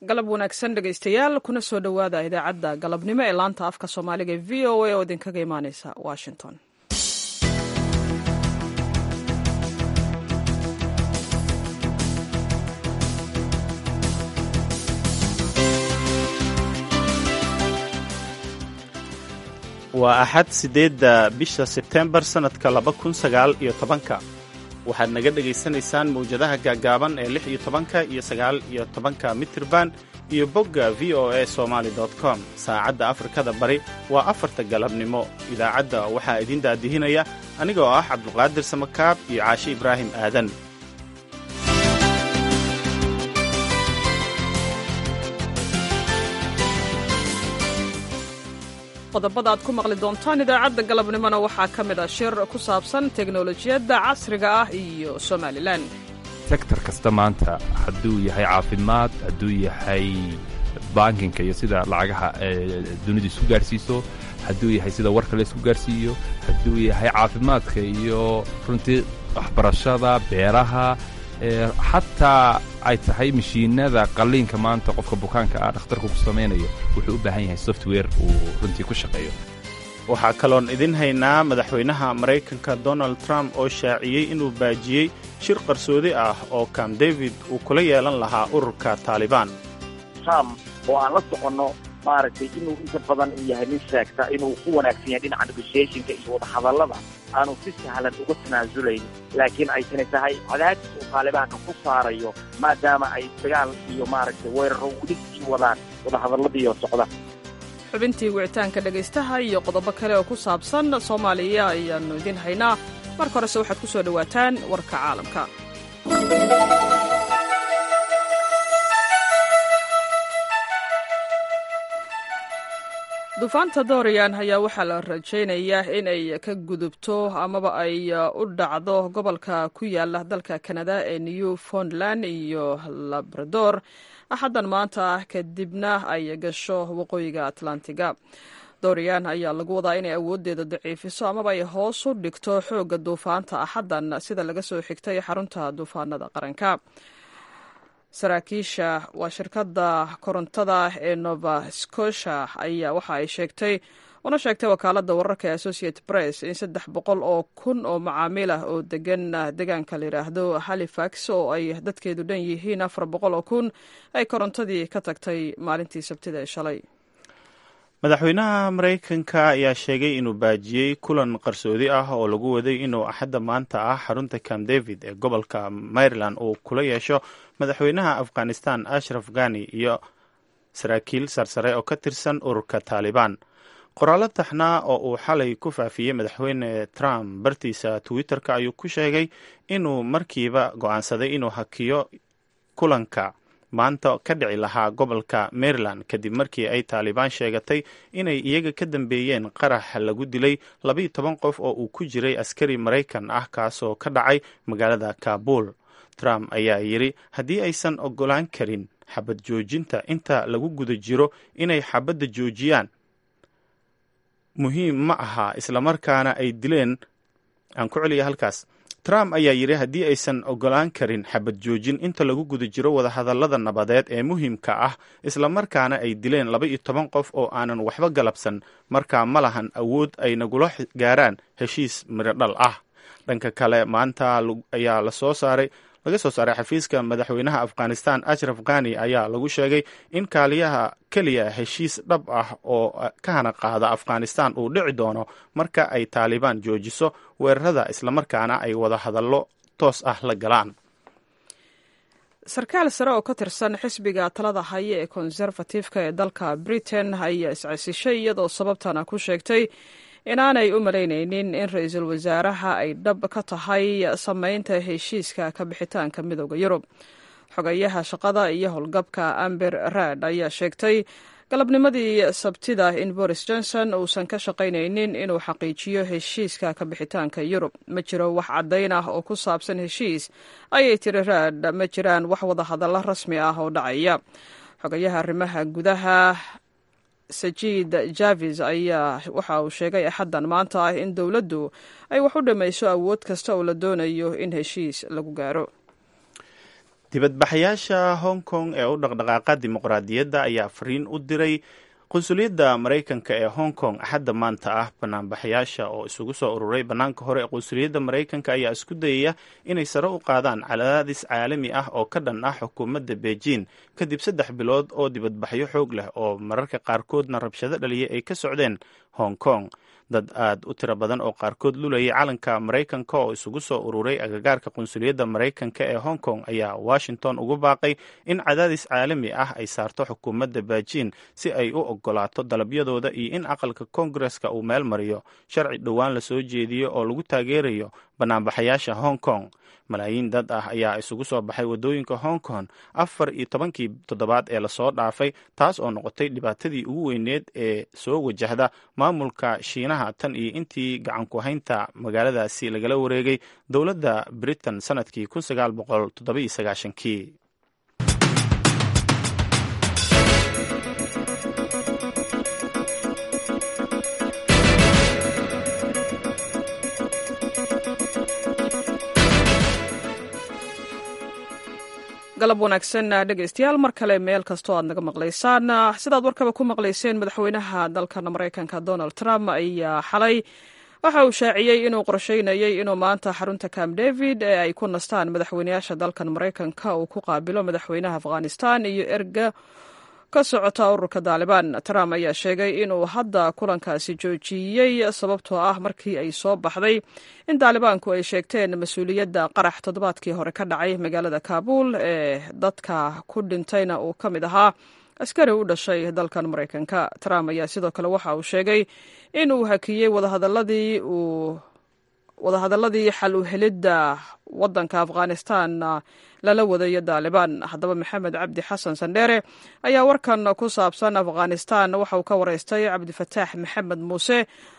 galab wanaagsan dhegaystayaal kuna soo dhowaada idaacadda galabnimo ee laanta afka soomaaliga ee v o a oo idinkaga imaaneysa washington waa axad siddeedda bisha sebtembar sannadka laba kun sagaal iyo tobanka waxaad naga dhegaysanaysaan mawjadaha gaaggaaban ee lix iyo tobanka iyo sagaal iyo tobanka mitirban iyo bogga v o a somaali com saacadda afrikada bari waa afarta galabnimo idaacadda waxaa idin daadihinaya anigoo ah cabdulqaadir samakaab iyo caashe ibraahim aadan qodobada aad ku maqli doontaan idaacadda galabnimona waxaa ka mid ah shir ku saabsan teknolojiyadda casriga ah iyo somalilan sektor kasta maanta hadduu yahay caafimaad hadduu yahay bankinka iyo sida lacagaha dunidu isku gaarhsiiso hadduu yahay sida warka la isku gaarhsiiyo hadduu yahay caafimaadka iyo runtii waxbarashada beeraha xataa ay tahay mashiinada qalliinka maanta qofka bukaanka ah dhakhtarku ku samaynayo wuxuu u baahan yahay software uu runtii ku shaqeeyo waxaa kaloon idin haynaa madaxweynaha maraykanka donald trump oo shaaciyey inuu baajiyey shir qarsoodi ah oo kam david uu kula yeelan lahaa ururka taalibaan trump oo aan la soconno maaragtay inuu inta badan uu yahay nin sheegta inuu ku wanaagsan yahay dhinaca negotiationka iyo wadahadallada aanu si sahlan uga tanaasulayn laakiin ay tani tahay cadaadis uu taalibaanka ku saarayo maadaama ay dagaal iyo maaragtay weeraro weli sii wadaan wadahadalladiioo socda xubintii wicitaanka dhegaystaha iyo qodobo kale oo ku saabsan soomaaliya ayaannu idiin haynaa marka horese waxaad ku soo dhowaataan warka caalamka duufaanta dorian ayaa waxaa la rajaynayaa in ay ka gudubto amaba ay u dhacdo gobolka ku yaala dalka kanada ee newfoundland iyo labrador axaddan maanta kadibna ay gasho waqooyiga atlantiga dorian ayaa lagu wadaa inay awooddeeda daciifiso amaba ay hoos u dhigto xoogga duufaanta axaddan sida laga soo xigtay xarunta duufaanada qaranka saraakiisha waa shirkadda korontada ee nova scotia ayaa waxa ay sheegtay una sheegtay wakaaladda wararka ee associate press in saddex boqol oo kun oo macaamiil ah oo degan deegaanka la yidhaahdo halifax oo ay dadkeedu dhan yihiin afar boqol oo kun ay korontadii ka tagtay maalintii sabtida ee shalay madaxweynaha maraykanka ayaa sheegay inuu baajiyey kulan qarsoodi ah oo lagu waday inuu axadda maanta ah xarunta camp david ee gobolka maryland uu kula yeesho madaxweynaha afghanistan ashraf ghani iyo saraakiil sarsare oo ka tirsan ururka taalibaan qoraallo taxnaa oo uu xalay ku faafiyey madaxweyne trump bartiisa twitter-ka ayuu ku sheegay inuu markiiba go-aansaday inuu hakiyo kulanka maanta ka dhici lahaa gobolka maryland kadib markii ay taalibaan sheegatay inay iyaga ka dambeeyeen qarax lagu dilay labaiyo toban qof oo uu ku jiray askari maraykan ah kaasoo ka dhacay magaalada kaabul trump ayaa yidhi haddii aysan ogolaan karin xabad joojinta inta lagu guda jiro inay xabadda joojiyaan muhiim ma aha islamarkaana ay dileen aan ku celiya halkaas trump ayaa yidhi haddii aysan ogolaan karin xabad joojin inta lagu guda jiro wadahadallada nabadeed ee muhiimka ah islamarkaana ay dileen laba iyo toban qof oo aanan waxba galabsan markaa ma lahan awood ay nagula gaaraan heshiis mirodhal ah dhanka kale maanta ayaa lasoo saaray laga soo saaray xafiiska madaxweynaha afghanistan ashraf ghani ayaa lagu sheegay in kaaliyaha keliya heshiis dhab ah oo ka hana qaada afghanistan uu dhici doono marka ay taalibaan joojiso weerarada islamarkaana ay wada hadallo toos ah la galaan sarkaal sare oo ka tirsan xisbiga talada haya ee konserfatifka ee dalka britain ayaa iscasishay iyadoo sababtana ku sheegtay inaanay u malaynaynin in ra-iisul wasaaraha ay dhab ka tahay samaynta heshiiska ka bixitaanka midooda yurub xogayaha shaqada iyo howlgabka amber raad ayaa sheegtay galabnimadii sabtida in boris johnson uusan ka shaqaynaynin inuu xaqiijiyo heshiiska ka bixitaanka yurub ma jiro wax caddayn ah oo ku saabsan heshiis ayay tiri raad ma jiraan wax wada hadallo rasmi ah oo dhacaya xogayaha arrimaha gudaha sajid javis ayaa waxa uu sheegay axaddan maanta ah in dowladdu ay wax u dhammayso awood kasta oo la doonayo in heshiis lagu gaaro dibadbaxayaasha hong kong ee u dhaqdhaqaaqa dimuqraadiyadda ayaa fariin u diray qunsuliyadda maraykanka ee hong kong axadda maanta ah banaanbaxayaasha oo isugu soo ururay bannaanka hore ee qunsuliyadda maraykanka ayaa isku dayaya inay sare u qaadaan cadaadis caalami ah oo ka dhan ah xukuumadda beijing kadib saddex bilood oo dibadbaxyo xoog leh oo mararka qaarkoodna rabshado dhaliya ay ka socdeen hong kong dad aad u tiro badan oo qaarkood lulayay calanka maraykanka oo isugu soo ururay agagaarka qunsuliyadda maraykanka ee hong kong ayaa washington ugu baaqay in cadaadis caalami ah ay saarto xukuumadda beijing si ay u ogolaato dalabyadooda iyo in aqalka koongareska uu meel mariyo sharci dhowaan la soo jeediyo oo lagu taageerayo banaanbaxayaasha hong kong malaayiin dad ah ayaa isugu soo baxay waddooyinka hong kong afar iyo tobankii toddobaad ee lasoo dhaafay taas oo noqotay dhibaatadii ugu weyneed ee soo wajahda maamulka shiinaha tan iyo intii gacanku haynta magaaladaasi lagala wareegay dowladda britain sanadkii kun sagaal boqol toddoba-iyo sagaashankii galab wanaagsan dhegeystayaal mar kale meel kastoo aad naga maqlaysaan sidaad warkaba ku maqlayseen madaxweynaha dalkan maraykanka donald trump ayaa xalay waxa uu shaaciyey inuu qorsheynayay inuu maanta xarunta camp david ee ay ku nastaan madaxweynayaasha dalkan maraykanka uu ku qaabilo madaxweynaha afghanistan iyo erga ka socota ururka daalibaan trump ayaa sheegay inuu hadda kulankaasi joojiyey sababtoo ah markii ay soo baxday in daalibaanku ay sheegteen mas-uuliyadda qarax toddobaadkii hore ka dhacay magaalada kaabul ee dadka ku dhintayna uu ka mid ahaa askari u dhashay dalkan maraykanka trump ayaa sidoo kale waxa uu sheegay in uu hakiyey wadahadaladii uu wadahadaladii xal u helidda wadanka afghanistan lala wadayo daalibaan haddaba maxamed cabdi xasan sandheere ayaa warkan ku saabsan afghanistan waxa uu ka wareystay cabdifataax maxamed muuse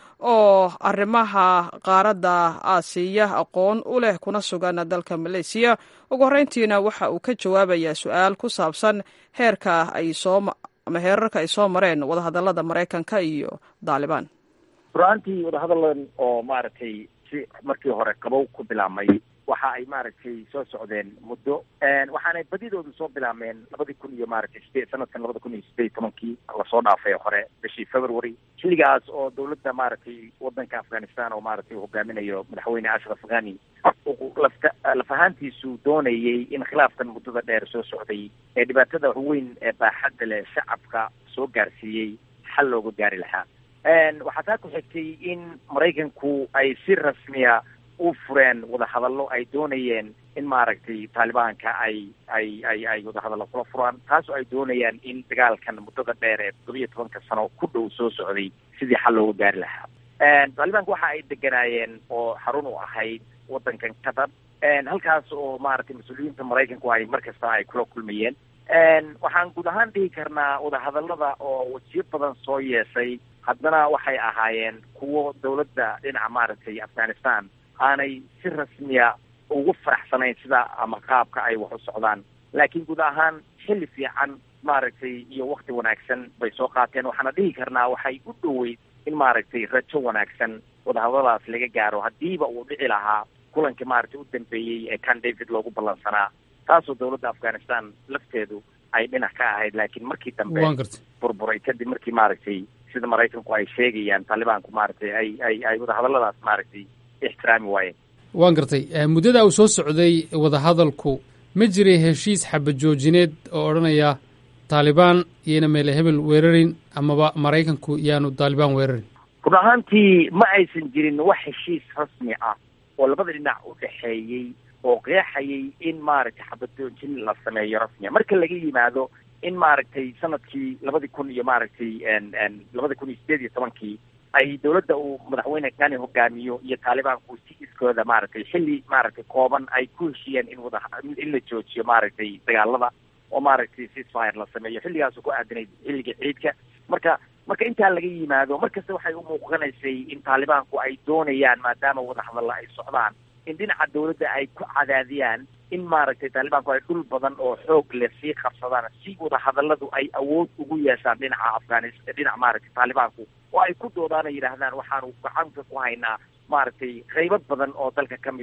oo arrimaha qaaradda aasiya aqoon u leh kuna sugan dalka maleysiya ugu horreyntiina waxa uu ka jawaabayaa su-aal ku saabsan heerka ay soo ama heerarka ay soo mareen wadahadalada maraykanka iyo daalibaan rur-aantii wadahadalan oo maaragtay si markii hore qabow ku bilaabmay waxa ay maaragtay soo socdeen muddo waxaanay badidoodu soo bilaabmeen labadii kun iyo maaragtay sideed sanadkan labada kun iyo sideed tobankii lasoo dhaafay hore bishii february xilligaas oo dawladda maaragtay wadanka afghanistan oo maaragtay hogaaminayo madaxweyne ashraf ghani lafta laf ahaantiisu doonayay in khilaafkan muddada dheer soo socday ee dhibaatada weyn ee baaxadda leh shacabka soo gaarsiiyey xal looga gaari lahaa waxaa taa ku xigtay in maraykanku ay si rasmiya u fureen wadahadallo ay doonayeen in maaragtay taalibaanka ay ay ay ay wadahadallo kula furaan taasoo ay doonayaan in dagaalkan muddada dheer ee toddobiyo tobanka sano ku dhow soo socday sidii xal looga gaari lahaa taalibaanka waxa ay deganaayeen oo xarun u ahayd wadankan qatar halkaas oo maaragtay mas-uuliyiinta maraykanku ay mar kasta ay kula kulmayeen waxaan guud ahaan dhihi karnaa wadahadallada oo wajiyo badan soo yeeshay haddana waxay ahaayeen kuwo dawladda dhinaca maaragtay afghanistan aanay si rasmiya ugu faraxsanayn sida ama qaabka ay wax u socdaan laakiin guud ahaan xilli fiican maaragtay iyo wakti wanaagsan bay soo qaateen waxaana dhihi karnaa waxay u dhoweyd in maaragtay rajo wanaagsan wadahadaladaas laga gaaro haddiiba uu dhici lahaa kulankii maaragtay u dambeeyey ee kan david loogu ballansanaa taasoo dawladda afghanistan lafteedu ay dhinac ka ahayd laakiin markii dambe burburay kadib markii maaragtay sida maraykanku ay sheegayaan taalibaanku maaragtay ay ay ay wadahadalladaas maaragtay ixtiraami waayeen waan gartay muddada uu soo socday wadahadalku ma jiray heshiis xabadjoojineed oo odhanaya taalibaan iyayna meele hebel weerarin amaba maraykanku yaanu taalibaan weerarin run ahaantii ma aysan jirin wax heshiis rasmi ah oo labada dhinac u dhexeeyey oo qeexayay in maaragtay xabadjoojin la sameeyo rasmiya marka laga yimaado in maaragtay sanadkii labadi kun iyo maaragtay labada kun iyo sideed iyo tobankii ay dawladda uu madaxweyne kani hogaamiyo iyo taalibaanku si iskooda maaragtay xilli maaragtay kooban ay ku heshiyeen in wada in la joojiyo maaragtay dagaalada oo maaragtay ceasefire la sameeyo xilligaasu ku aadanayd xilliga ciidka marka marka intaa laga yimaado markasta waxay u muuqanaysay in taalibaanku ay doonayaan maadaama wadahadalla ay socdaan in dhinaca dawladda ay ku cadaadiyaan in maaragtay taalibaanku ay dhul badan oo xoog leh sii qabsadaan si wadahadalladu ay awood ugu yeeshaan dhinaca afghanis dhinaca maaragtay taalibaanku oo ay ku doodaan ay yidhaahdaan waxaanu gacanta ku haynaa maaragtay qaybo badan oo dalka ka mid a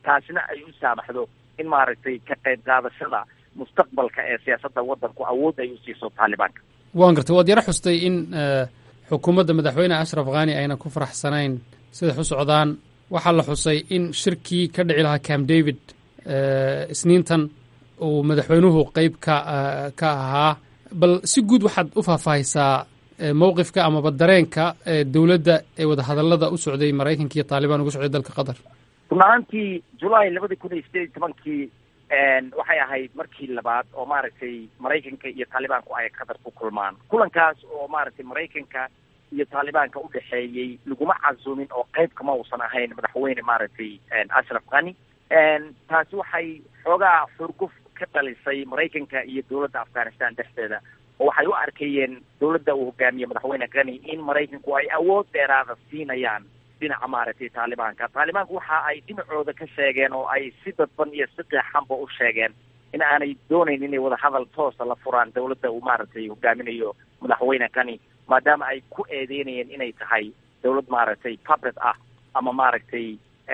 taasina ay u saamaxdo in maaragtay ka qayb qaadashada mustaqbalka ee siyaasadda waddanku awood ay u siiso taalibaanka waan gartay waad yaro xustay in xukuumadda madaxweyne ashraf khani ayna ku faraxsanayn siday u socdaan waxaa la xusay in shirkii ka dhici lahaa camp david isniintan uu madaxweynuhu qeyb ka ka ahaa bal si guud waxaad u faahfaahisaa mowqifka amaba dareenka dowladda ee wadahadallada u socday maraykanka iyo taalibaan uga socday dalka qatar run ahaantii julaay labadii kun iyo sideed iyo tobankii waxay ahayd markii labaad oo maaragtay maraykanka iyo taalibaanku ay qatar ku kulmaan kulankaas oo maaragtay maraykanka iyo taalibaanka u dhexeeyey laguma casuumin oo qayb kama uusan ahayn madaxweyne maaragtay ashraf khani taasi waxay xoogaa xurguf ka dhalisay maraykanka iyo dowladda afghanistan dhexdeeda oo waxay u arkayeen dowladda uu hogaamiye madaxweyne khani in maraykanku ay awood dheeraada siinayaan dhinaca maaragtay taalibaanka taalibaanku waxa ay dhinacooda ka sheegeen oo ay si dadban iyo si qeexanba u sheegeen in aanay doonayn inay wadahadal toosa la furaan dowladda uu maaragtay hogaaminayo madaxweyne khani maadaama ay ku eedeynayeen inay tahay dowlad maaragtay puppet ah ama maaragtay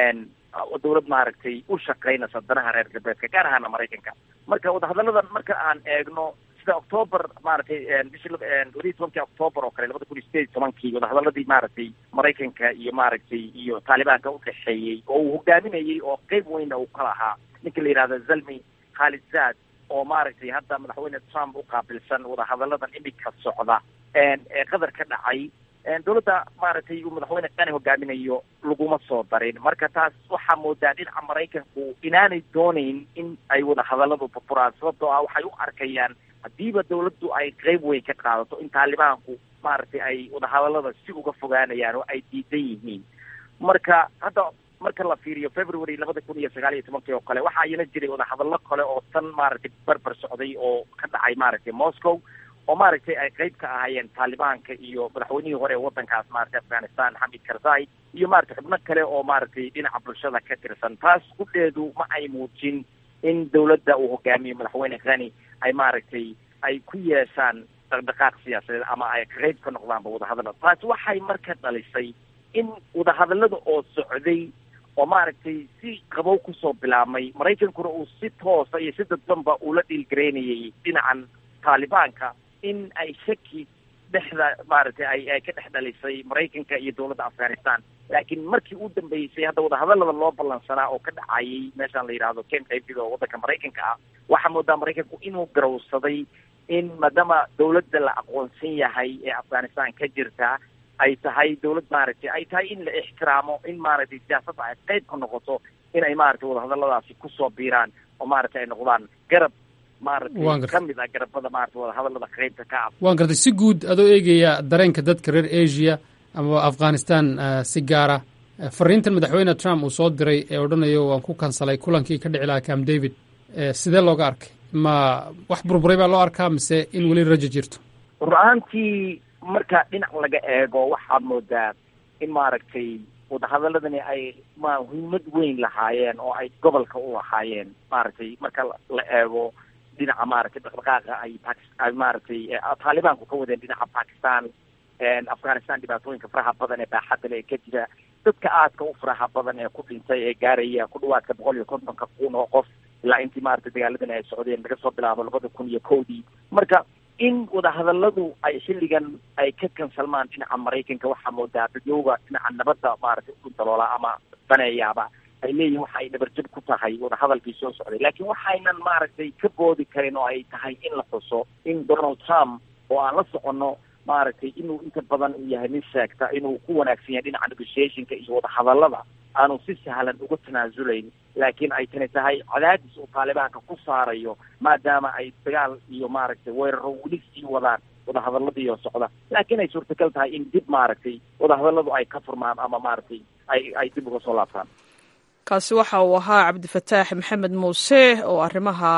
dowlad maaragtay u shaqaynaysa danaha reer galbeedka gaar ahaana maraykanka marka wadahadalladan marka aan eegno sida octoober maaragtay bishii labaiyi tobankii octoober oo kale labada kun iyo sideed iyo tobankii wadahadaladii maaragtay maraykanka iyo maaragtay iyo taalibaanka udhexeeyey oo uu hogaaminayey oo qeyb weynna uu ka lahaa ninka la yidhahdo zalmi khaalid zaad oo maaragtay hadda madaxweyne trump u qaabilsan wadahadalladan imika socda ee qatar ka dhacay dowladda maaragtay uu madaxweyne qani hogaaminayo laguma soo darin marka taas waxaa moodaa dhinaca maraykanku inaanay doonayn in ay wadahadalladu burburaan sababtoo ah waxay u arkayaan haddiiba dawladdu ay qeyb weyn ka qaadato in taalibaanku maaragtay ay wadahadallada si uga fogaanayaan oo ay diidan yihiin marka hadda marka la fiiriyo february labada kun iyo sagaal iyo tobankii oo kale waxaa iyana jiray wadahadallo kale oo tan maaragtay barbar socday oo ka dhacay maaragtay moscow oo maaragtay ay qeyb ka ahaayeen taalibaanka iyo madaxweynihii hore ee waddankaas maaragtay afghanistan xamid karzai iyo maaragtay xubno kale oo maaragtay dhinaca bulshada ka tirsan taas gudheedu ma ay muujin in dawladda uu hogaamiyo madaxweyne khani ay maaragtay ay ku yeeshaan dhaqdhaqaaq siyaasadeed ama ay qeyb ka noqdaanba wadahadallada taasi waxay marka dhalisay in wadahadallada oo socday oo maaragtay si qabow kusoo bilaabmay maraykankuna uu si toosa iyo si dadbanba ula dhiilgaraynayay dhinacan taalibaanka in ay shaki dhexda maaragtay ay ay ka dhex dhalisay maraykanka iyo dowladda afghanistan laakiin markii u dambeysay hadda wadahadallada loo ballansanaa oo ka dhacayay meeshaan la yidhaahdo camp david oo waddanka maraykanka ah waxaa moodaa maraykanku inuu garowsaday in maadaama dowladda la aqoonsan yahay ee afghanistan ka jirta ay tahay dowlad maaragtay ay tahay in la ixtiraamo in maaragtay siyaasadda ay qeyb ka noqoto in ay maaragtay wadahadalladaasi kusoo biiraan oo maaragtay ay noqdaan garab maaragtay ka mid ah garabada maaragtay wadahadallada qeybta ka ah waan gartay si guud adoo eegaya dareenka dadka reer asia amaba afghanistan si gaara fariintan madaxweyne trump uu soo diray ee odhanayo waan ku kansalay kulankii ka dhici lahaa camp david sidee looga arkay ma wax burburay baa loo arkaa mise in weli rajo jirto run ahaantii marka dhinac laga eego waxaad moodaa in maaragtay wadahadaladani ay ma muhiimad weyn lahaayeen oo ay gobolka u lahaayeen maaragtay marka la eego dhinaca maaragtay dhaqdhaqaaqa ay ay maaragtay taalibaanku ka wadeen dhinaca bakistan afghanistan dhibaatooyinka faraha badan ee baaxadda le ee ka jira dadka aadka u faraha badan ee ku dhintay ee gaaraya ku dhawaadka boqol iyo kontonka kun oo qof ilaa intii maaragtay dagaaladani ay socdeen laga soo bilaabo labada kun iyo kowdii marka in wadahadalladu ay xilligan ay ka kansalmaan dhinaca maraykanka waxaa moodaa dadyowga dhinaca nabadda maaragtay u daloola ama daneeyaaba ay leeyihin waxa ay dhabarjab ku tahay wadahadalkii soo socday laakiin waxaynan maaragtay ka boodi karin oo ay tahay in la xuso in donald trump oo aan la soconno maaragtay inuu inta badan uu yahay nin sheegta inuu ku wanaagsan yahay dhinaca negotiationka iyo wadahadallada aanu si sahlan uga tanaasulayn laakiin ay tani tahay cadaadis uu taalibaanka ku saarayo maadaama ay dagaal iyo maaragtay weeraro weli sii wadaan wadahadalladii oo socda laakiin ay suurtagal tahay in dib maaragtay wadahadalladu ay ka furmaan ama maaragtay ay ay dib uga soo laabtaan kaasi waxa uu ahaa cabdifataax maxamed muuse oo arrimaha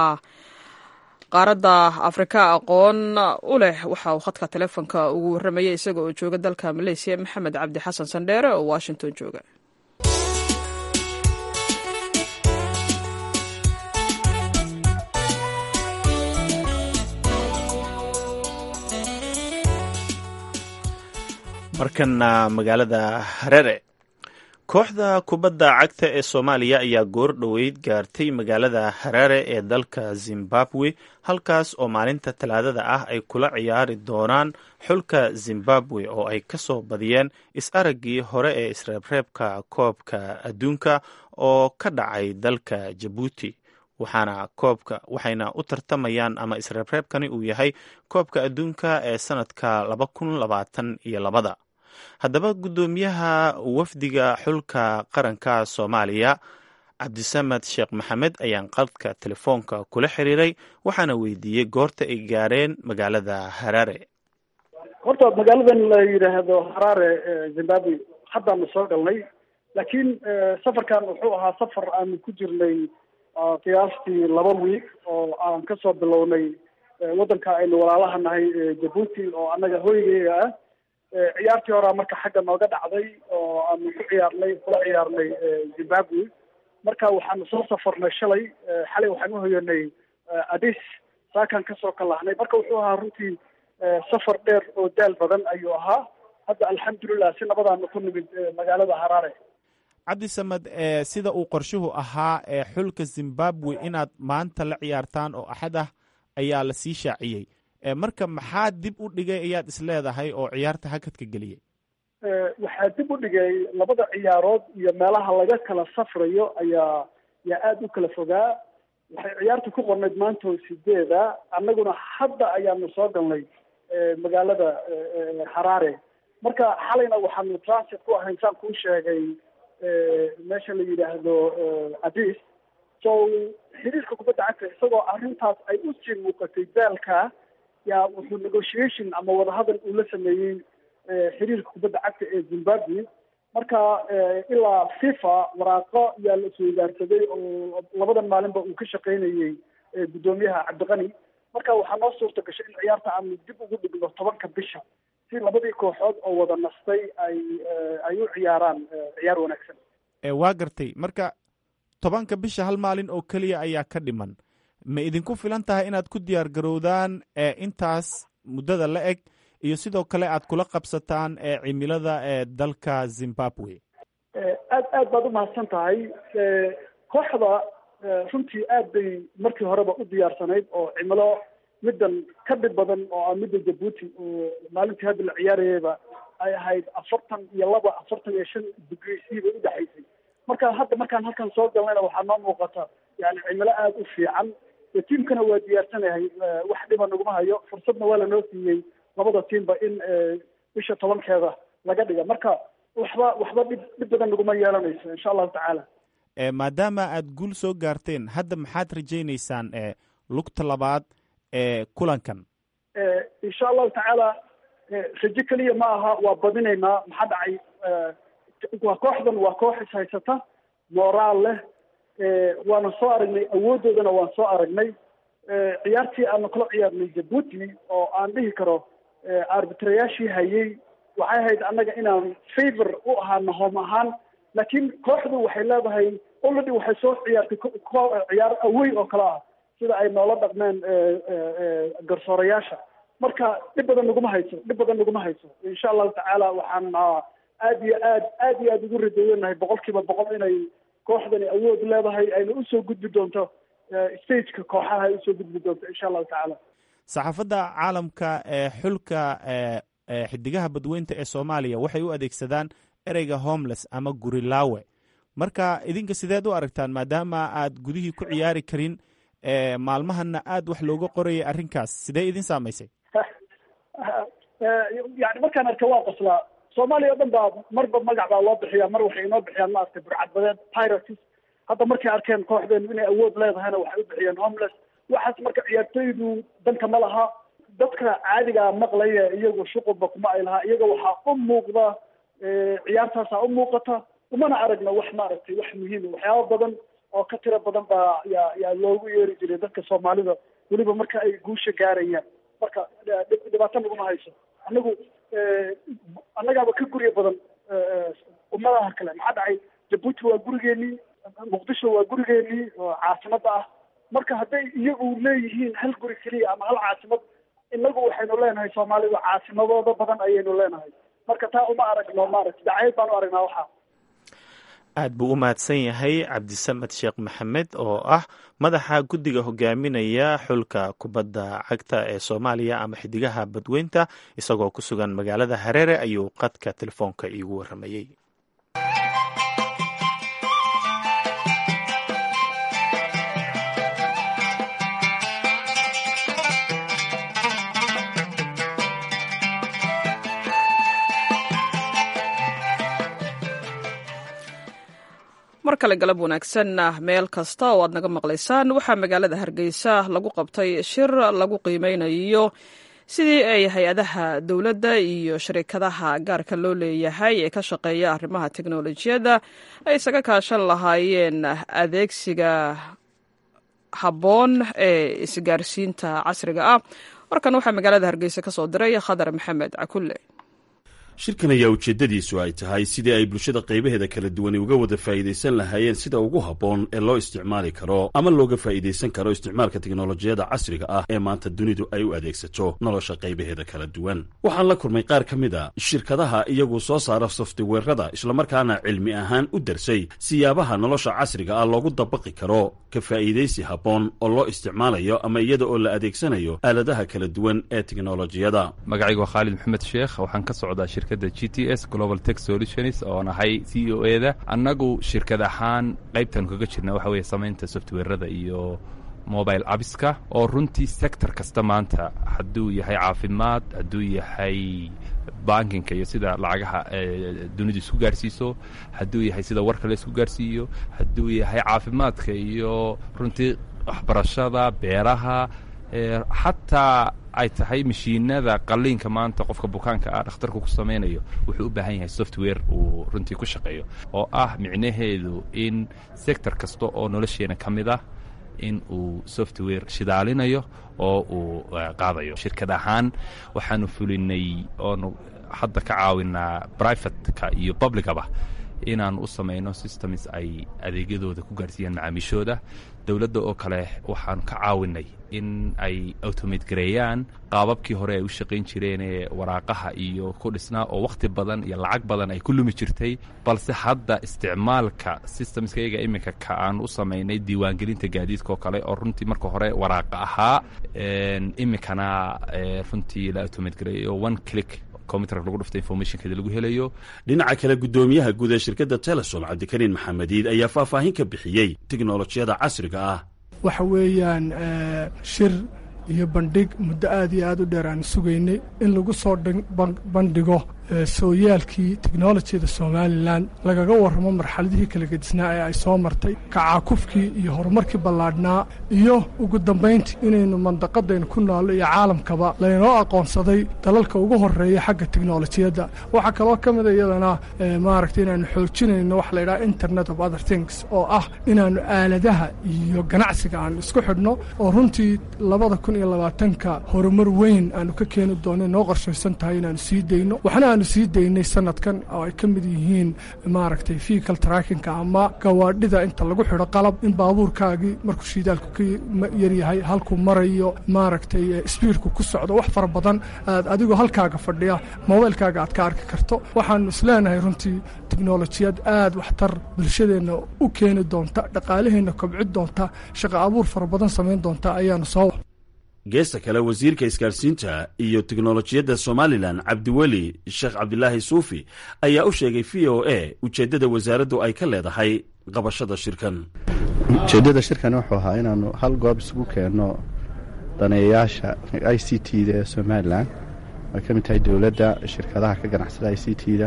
qaaradda afrika aqoon u leh waxa uu khadka telefonka ugu warramayay isaga oo jooga dalka maleysiya maxamed cabdi xasan sandheere oo washington jooga markana magaalada harere kooxda kubadda cagta ee soomaaliya ayaa goor dhoweyd gaartay magaalada haraare ee dalka zimbabwe halkaas oo maalinta talaadada ah ay kula ciyaari doonaan xulka zimbabwe oo ay ka soo badiyeen is-araggii hore ee isreebreebka koobka adduunka oo ka dhacay dalka jabuuti waxaana koobka waxayna u tartamayaan ama isreebreebkani uu yahay koobka adduunka ee sanadka laba kun labaatan iyo labada haddaba guddoomiyaha wafdiga xulka qaranka soomaaliya cabdisamed sheekh maxamed ayaan qadka telefoonka kula xiriiray waxaana weydiiyey goorta ay gaareen magaalada haraare horta magaaladan la yidhaahdo haraare zimbabwe haddaanu soo galnay laakiin safarkan wuxuu ahaa safar aanu ku jirnay qiyaastii laba wiig oo aan kasoo bilownay waddanka aynu walaalaha nahay jabuuti oo annaga hoygeyga ah ciyaartii horaa marka xagga nooga dhacday oo aanu ku ciyaarnay kula ciyaarnay zimbabwe marka waxaanu soo safarnay shalay xalay waxaan uhoyanay adis saakaan kasoo kalahnay marka wuxuu ahaa runtii safar dheer oo daal badan ayuu ahaa hadda alxamdulilah si nabadaanu ku nimid magaalada haraare cabdisamed sida uu qorshuhu ahaa ee xulka zimbabwe inaad maanta la ciyaartaan oo axad ah ayaa la sii shaaciyey marka maxaa dib u dhigay ayaad isleedahay oo ciyaarta hakadka geliyey waxaa dib u dhigay labada ciyaarood iyo meelaha laga kala safrayo ayaa yaa aada u kala fogaa waxay ciyaarta ku qornayd maanta oo sideeda annaguna hadda ayaanu soo galnay magaalada haraare marka xalayna waxaanu transit ku ahayn saan kuu sheegay meesha la yidhaahdo adis so xiriirka kubadda cagta isagoo arrintaas ay u sii muuqatay daalka yaa wuxuu negotiation ama wadahadal uu la sameeyey xiriirka kubadda cagta ee zimbabwe marka ilaa fifa waraaqo yaa la isweydaarsaday oo labadan maalinba uu ka shaqaynayey guddoomiyaha cabdiqani marka waxaa noo suurta gashay in ciyaarta aanu dib ugu dhigno tobanka bisha si labadii kooxood oo wada nastay ay ay u ciyaaraan ciyaar wanaagsan waa gartay marka tobanka bisha hal maalin oo keliya ayaa ka dhiman ma idinku filan tahay inaad ku diyaar garowdaan intaas muddada la eg iyo sidoo kale aad kula qabsataan cimilada ee dalka zimbabwe aad aad baad umahadsan tahay kooxda runtii aad bay markii horeba u diyaarsanayd oo cimilo middan ka dhib badan oo ah midda jabuuti oo maalintii hadda la ciyaarayayba ay ahayd afartan iyo laba afartan iyo shan degree c bay udhexaysay marka hadda markaan halkan soo galnayna waxaa noo muuqata yani cimilo aada u fiican tiimkana waa diyaarsanahay wax dhiba naguma hayo fursadna waa lanoo siiyey labada tiimba in bisha tobankeeda laga dhiga marka waxba waxba dhib dhib badan naguma yeelanayso insha allahu tacaala maadaama aad guul soo gaarteen hadda maxaad rajaynaysaan lugta labaad ee kulankan insha allahu tacaala rajo keliya ma aha waa badinaynaa maxaa dhacay waa kooxdan waa koox is haysata moraal leh waana soo aragnay awooddoodana waan soo aragnay ciyaartii aanu kala ciyaarnay jabuuti oo aan dhihi karo arbitrayaashii hayay waxay ahayd annaga inaan favor u ahaano hoom ahaan laakiin kooxdu waxay leedahay already waxay soo ciyaartay ciyaar awey oo kale ah sida ay noola dhaqmeen garsoorayaasha marka dhib badan naguma hayso dhib badan naguma hayso insha allahu tacaala waxaan aad iyo aad aad iyo aad ugu radooyanahay boqol kiiba boqol inay kooxdani awood leedahay ayna usoo gudbi doonto stageka kooxaha ay usoo gudbi doonto insha allahu tacaala saxaafadda caalamka ee xulka xidigaha badweynta ee soomaaliya waxay u adeegsadaan ereyga homeless ama gurilaawe marka idinka sideed u aragtaan maadaama aad gudihii ku ciyaari karin maalmahana aad wax looga qorayay arrinkaas sidee idin saamaysay yani markaan arka waa qoslaa soomaaliya o dhan baa marba magac baa loo bixiya mar waxay inoo bixiyaan maaragtay burcadbadeed pirates hadda markay arkeen kooxdeenu inay awood leedahayna waxay u bixiyeen homeless waxaas marka ciyaartoydu danka ma laha dadka caadigaa maqlaya iyagu shuqulba kuma ay lahaa iyaga waxaa u muuqda ciyaartaasaa u muuqata umana aragna wax maaragtay wax muhiima waxyaaba badan oo ka tiro badan baa yaa yaa loogu yeeri jiray dadka soomaalida weliba marka ay guusha gaarayaan marka dhibaato naguma hayso anagu annagaaba ka gurya badan ummadaha kale maxaa dhacay jabuuti waa gurigeenii muqdisho waa gurigeenii oo caasimada ah marka hadday iyagu leeyihiin hal guri keliya ama hal caasimad inagu waxaynu leenahay soomaalida caasimadooda badan ayaynu leenahay marka taa uma aragno maaragta dacayd baan u aragnaa waxaa aad buu u mahadsan yahay cabdisamed sheekh maxamed oo ah madaxa guddiga hogaaminaya xulka kubadda cagta ee soomaaliya ama xidigaha badweynta isagoo ku sugan magaalada hareere ayuu qadka telefoonka iigu waramayey mar kale galab wanaagsan meel kasta oo aad naga maqlaysaan waxaa magaalada hargeysa lagu qabtay shir lagu qiimeynayo sidii ay hay-adaha dowladda iyo sharikadaha gaarka loo leeyahay ee ka shaqeeya arrimaha teknolojiyadda ay isaga kaashan lahaayeen adeegsiga habboon ee isgaarsiinta casriga ah warkan waxaa magaalada hargeysa ka soo diray khadar maxamed cakulle shirkan ayaa ujeeddadiisu ay tahay sidii ay bulshada qaybaheeda kala duwani uga wada faa'iidaysan lahaayeen sida ugu habboon ee loo isticmaali karo ama looga faa'iidaysan karo isticmaalka teknolojiyadda casriga ah ee maanta dunidu ay u adeegsato nolosha qaybaheeda kala duwan waxaan la kulmay qaar ka mid a shirkadaha iyagu soo saara softweerada islamarkaana cilmi ahaan u darsay siyaabaha nolosha casriga ah loogu dabaqi karo ka faa'iidaysi habboon oo loo isticmaalayo ama iyada oo la adeegsanayo aaladaha kala duwan ee teknolojiyada magacaygu waa khaalid maxamed sheekh waxaan ka socdaa shirkadda g t s global tech solutions oo nahay c o e da annagu shirkad ahaan qaybtaanu kaga jirna waxa weeye samaynta softweerada iyo mobile abiska oo runtii sector kasta maanta hadduu yahay caafimaad hadduu yahay bankinka iyo sida lacagaha dunidu isku gaarsiiso hadduu yahay sida warka la isku gaarsiiyo hadduu yahay caafimaadka iyo runtii waxbarashada beeraha xataa ay tahay mashiinada qaliinka maanta qofka bukaanka ah dhakhtarku ku samaynayo wuxuu u baahan yahay software uu runtii ku shaqeeyo oo ah micnaheedu in sector kasta oo nolosheena ka mid ah in uu software shidaalinayo oo uu qaadayo shirkad ahaan waxaanu fulinay oonu hadda ka caawinaa privateka iyo publicaba inaanu u samayno systems ay adeegyadooda ku gaarsiiyaan macaamiishooda dowladda oo kale waxaanu ka caawinay in ay automate gareeyaan qaababkii hore ay u shaqayn jireen ee waraaqaha iyo ku dhisnaa oo wakhti badan iyo lacag badan ay ku lumi jirtay balse hadda isticmaalka systemskayaga iminka ka aan u samaynay diiwaangelinta gaadiidka oo kale oo runtii marka hore waraaqa ahaa iminkana runtii la automate gareeyo one click lagu dhufta informationkeeda lagu helayo dhinaca kale guddoomiyaha guud ee shirkadda telesom cabdikariin maxamediid ayaa faahfaahin ka bixiyey teknolojiyada casriga ah waxa weeyaan shir iyo bandhig muddo aad iyo aad u dheer aan sugaynay in lagu soo bandhigo sooyaalkii teknolojiyada somalilan lagaga warramo marxaladihii kala gedisnaa ee ay soo martay kacaakufkii iyo horumarkii ballaadhnaa iyo ugu dambayntii inaynu mandaqadaynu ku naallo iyo caalamkaba laynoo aqoonsaday dalalka ugu horreeya xagga teknolojiyadda waxaa kaloo ka mida iyadana maaragtay inaanu xoojinayno waxa la yidhaha internet of other things oo ah inaannu aaladaha iyo ganacsiga aanu isku xidhno oo runtii labada kun iyo labaatanka horumar weyn aanu ka keeni doono noo qorshaysan tahay inaanu sii dayno waxna aanu sii daynay sanadkan oo ay ka mid yihiin maaragtay vehicle trackinka ama gawaadhida inta lagu xidho qalab in baabuurkaagii markuu shiidaalku ka yaryahay halkuu marayo maaragtay sbiidku ku socdo wax fara badan aad adigoo halkaaga fadhiya mobaylkaaga aad ka arki karto waxaanu isleenahay runtii teknolojiyad aad waxtar bulshadeenna u keeni doonta dhaqaalaheenna kobci doonta shaqo abuur fara badan samayn doonta ayaanu soo geesta kale wasiirka isgaarsiinta iyo teknolojiyadda somalilan cabdiweli sheekh cabdilaahi suufi ayaa u sheegay v o a ujeeddada wasaaraddu ay ka leedahay qabashada shirkan ujeeddada shirkan wuxuu ahaa inaanu hal goob isugu keenno daneeyayaasha i c t da ee somalilan ay ka mid tahay dowladda shirkadaha ka ganacsada i c t da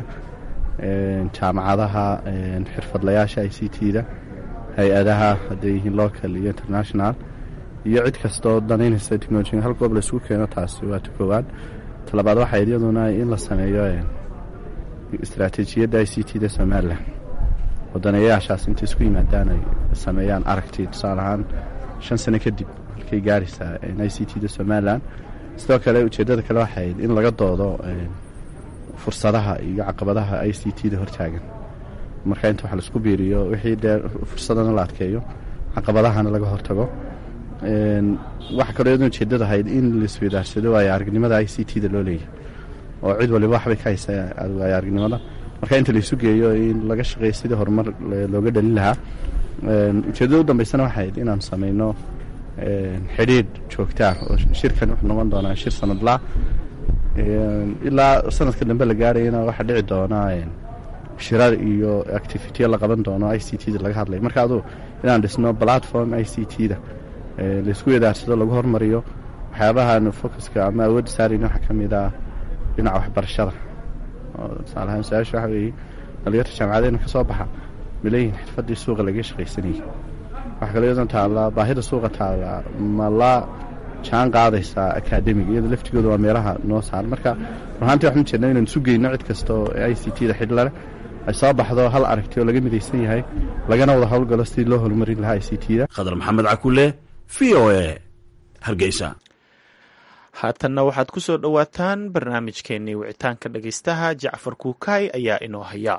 jaamacadaha xirfadlayaasha i c t da hay-adaha hadday yihiin local iyo international iyo cid kastoo danaynaysa technolojiga hal goob laisugu keeno taasi waa ta koowaad talabaad waxayd iyaduna in la sameeyo istaraatiijiyadda i c t da somalilan oo daneeyayaashaas intay isku yimaadaan ay sameeyaan aragti tusaale ahaan shan sano kadib halkay gaaraysaa i c t da somalilan sidoo kale ujeeddada kale waxayd in laga doodo fursadaha iyo caqabadaha i c t da hortaagan marka inta wax laisku biiriyo wixii dee fursadana la adkeeyo caqabadahana laga hortago waxa kaloo iyaduna ujeeddada ahayd in laisweydaarsado waayo aragnimada i c t da loo leeyahay oo cid waliba waxbay ka haysaa waayo aragnimada marka inta laysu geeyo in laga shaqeeyo sidii horumar looga dhalin lahaa ujeeddada u dambeysana waxay ahayd inaanu samayno xidhiidh joogtaa oo shirkan wuxuu noqon doonaa shir sanadlaa ilaa sanadka dambe la gaarayana waxaa dhici doonaa shirar iyo activityo la qaban doono i c t da laga hadlay marka aduu inaan dhisno platform i c t da laysku idaarsado lagu hormariyo waxyaabahan focuska ama awoodda saarayna waxaa ka mid ah dhinaca waxbarashada oo tusaalahaan su-aasha waxa weeye dhalinyarta jaamacadeena ka soo baxa ma leeyihin xirfaddii suuqa laga shaqaysanayay waxaa kaloo iyadan taallaa baahida suuqa taalla ma la jaan qaadaysaa academiga iyada laftigooda waa meelaha noo saaran marka runaantii waxaan ujeednaa inaan isu geyno cid kasta oo i c t da xidh leh ay soo baxdo hal aragti oo laga midaysan yahay lagana wada howlgalo sidii loo horumarin lahaa i c t da khadar maxamed cakule v o e hargeysa haatanna waxaad ku soo dhowaataan barnaamijkeennii wicitaanka dhegaystaha jacfar kuukaay ayaa inoo haya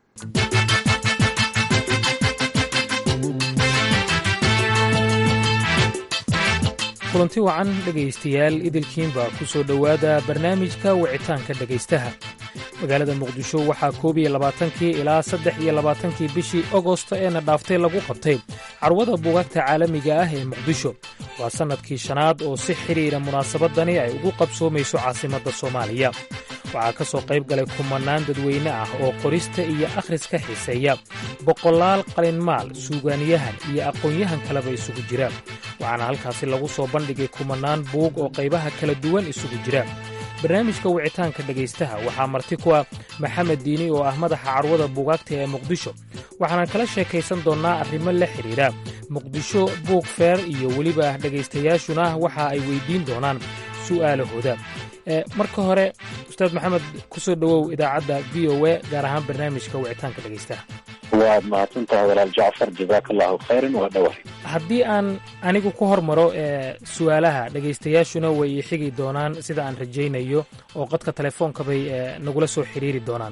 kulanti wacan dhegaystayaal idilkiinba ku soo dhowaada barnaamijka wicitaanka dhegaystaha magaalada muqdisho waxaa koob iyo labaatankii ilaa saddex iyo labaatankii bishii agosto eena dhaaftay lagu qabtay carwada buugaagta caalamiga ah ee muqdisho waa sannadkii shanaad oo si xidhiidha munaasabadani ay ugu qabsoomayso caasimadda soomaaliya waxaa ka soo qayb galay kumannaan dadweyne ah oo qorista iyo akhriska xiiseeya boqolaal qalinmaal suugaaniyahan iyo aqoon-yahan kaleba isugu jira waxaana halkaasi lagu soo bandhigay kumannaan buug oo qaybaha kala duwan isugu jira barnaamijka wicitaanka dhegaystaha waxaa marti ku ah maxamed diini oo ah madaxa carwada buugaagta ee muqdisho waxaanan kala sheekaysan doonnaa arrimo la xidhiidha muqdisho buug feer iyo weliba dhegaystayaashuna waxa ay weyddiin doonaan su'aalahooda marka hore ustaad maxamed ku soo dhowow idaacadda v o e gaar ahaan barnaamijka wicitaanka dhegaystaha waad mahadsantahay walaal jacfar jazaaka allahu khayran waa dhawahay haddii aan anigu ku hormaro su'aalaha dhegaystayaashuna way xigi doonaan sida aan rajaynayo oo qadka telefoonka bay nagula soo xiriiri doonaan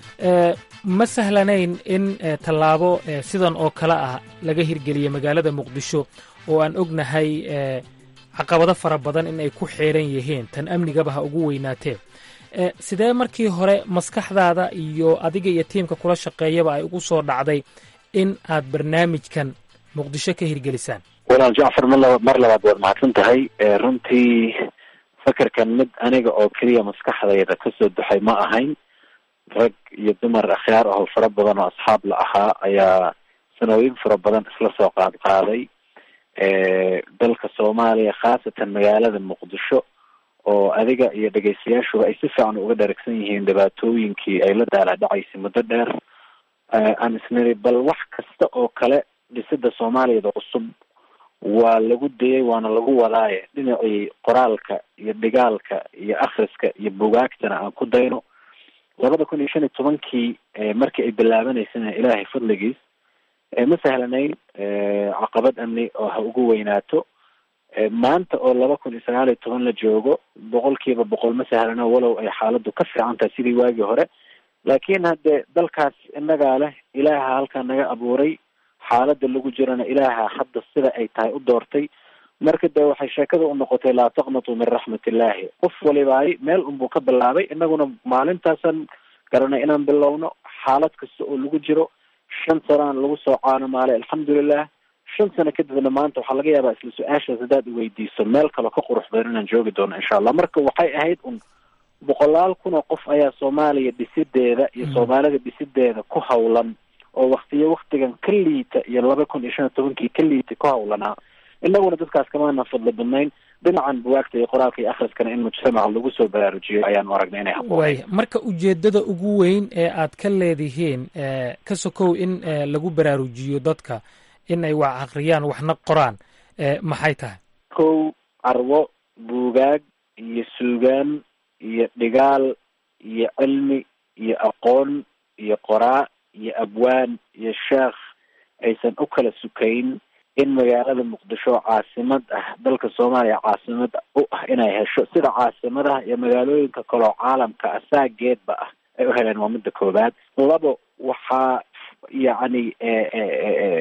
ma sahlanayn in tallaabo sidan oo kale ah laga hirgeliya magaalada muqdisho oo aan ognahay caqabado fara badan in ay ku xeeran yihiin tan amnigaba ha ugu weynaatee sidee markii hore maskaxdaada iyo adiga iyo tiimka kula shaqeeyaba ay ugu soo dhacday in aad barnaamijkan muqdisho ka hirgelisaan walaal jacfar mar mar labaad waad mahadsan tahay runtii fakerkan mid aniga oo keliya maskaxdayda kasoo duxay ma ahayn rag iyo dumar akhyaar ahoo fara badan oo asxaab la ahaa ayaa sanooyin fara badan isla soo qaad qaaday dalka soomaaliya khaasatan magaalada muqdisho oo adiga iyo dhegaystayaashuba ay si fiican uga dharagsan yihiin dhibaatooyinkii ay la daala dhacaysay muddo dheer aan isniri bal wax kasta oo kale dhisida soomaaliyada cusub waa lagu dayay waana lagu wadaaye dhinacii qoraalka iyo dhigaalka iyo akhriska iyo bugaagtana aan ku dayno labada kun iyo shan iyo tobankii markii ay bilaabanaysana ilaahay fadligiis ma sahlanayn caqabad amni oo ha ugu weynaato maanta oo laba kun iyo sagaal iyo toban la joogo boqol kiiba boqol ma sahlano walow ay xaaladdu ka fiican tahay sidii waagii hore laakiin haddee dalkaas innagaa leh ilaaha halkaa naga abuuray xaaladda lagu jirana ilaaha hadda sida ay tahay u doortay marka dee waxay sheekada u noqotay laa taqnatuu min raxmat illaahi qof walibaay meel unbuu ka bilaabay inaguna maalintaasan garanay inaan bilowno xaalad kasta oo lagu jiro shan sanaan lagu soo caanamaalay alxamdulilah shan sano kadibna maanta waxaa laga yaabaa isla su-aashaas haddaad iweydiiso meel kaloo ka qurux badan inaan joogi doono insha allah marka waxay ahayd un boqolaal kun oo qof ayaa soomaaliya dhisideeda iyo soomaalida dhisideeda ku hawlan oo waktiyo waktigan ka liita iyo laba kun iyo shan iyo tobankii ka liita ku hawlanaa inaguna dadkaas kamaana fadli badnayn dhinacan buwaagta iyo qoraalka iyo akhriskana in mujtamaca lagu soo baraarujiyo ayaanu aragnay inay waaya marka ujeeddada ugu weyn ee aad ka leedihiin ka sokow in lagu baraarujiyo dadka in ay wax akhriyaan waxna qoraan maxay tahay kow carwo buugaag iyo suugaan iyo dhigaal iyo cilmi iyo aqoon iyo qoraa iyo abwaan iyo sheekh aysan u kala sukayn in magaalada muqdisho caasimad ah dalka soomaaliya caasimad u ah inay hesho sida caasimadaha iyo magaalooyinka kaloo caalamka ah saageedba ah ay u heleen waa midda koowaad labo waxaa yacni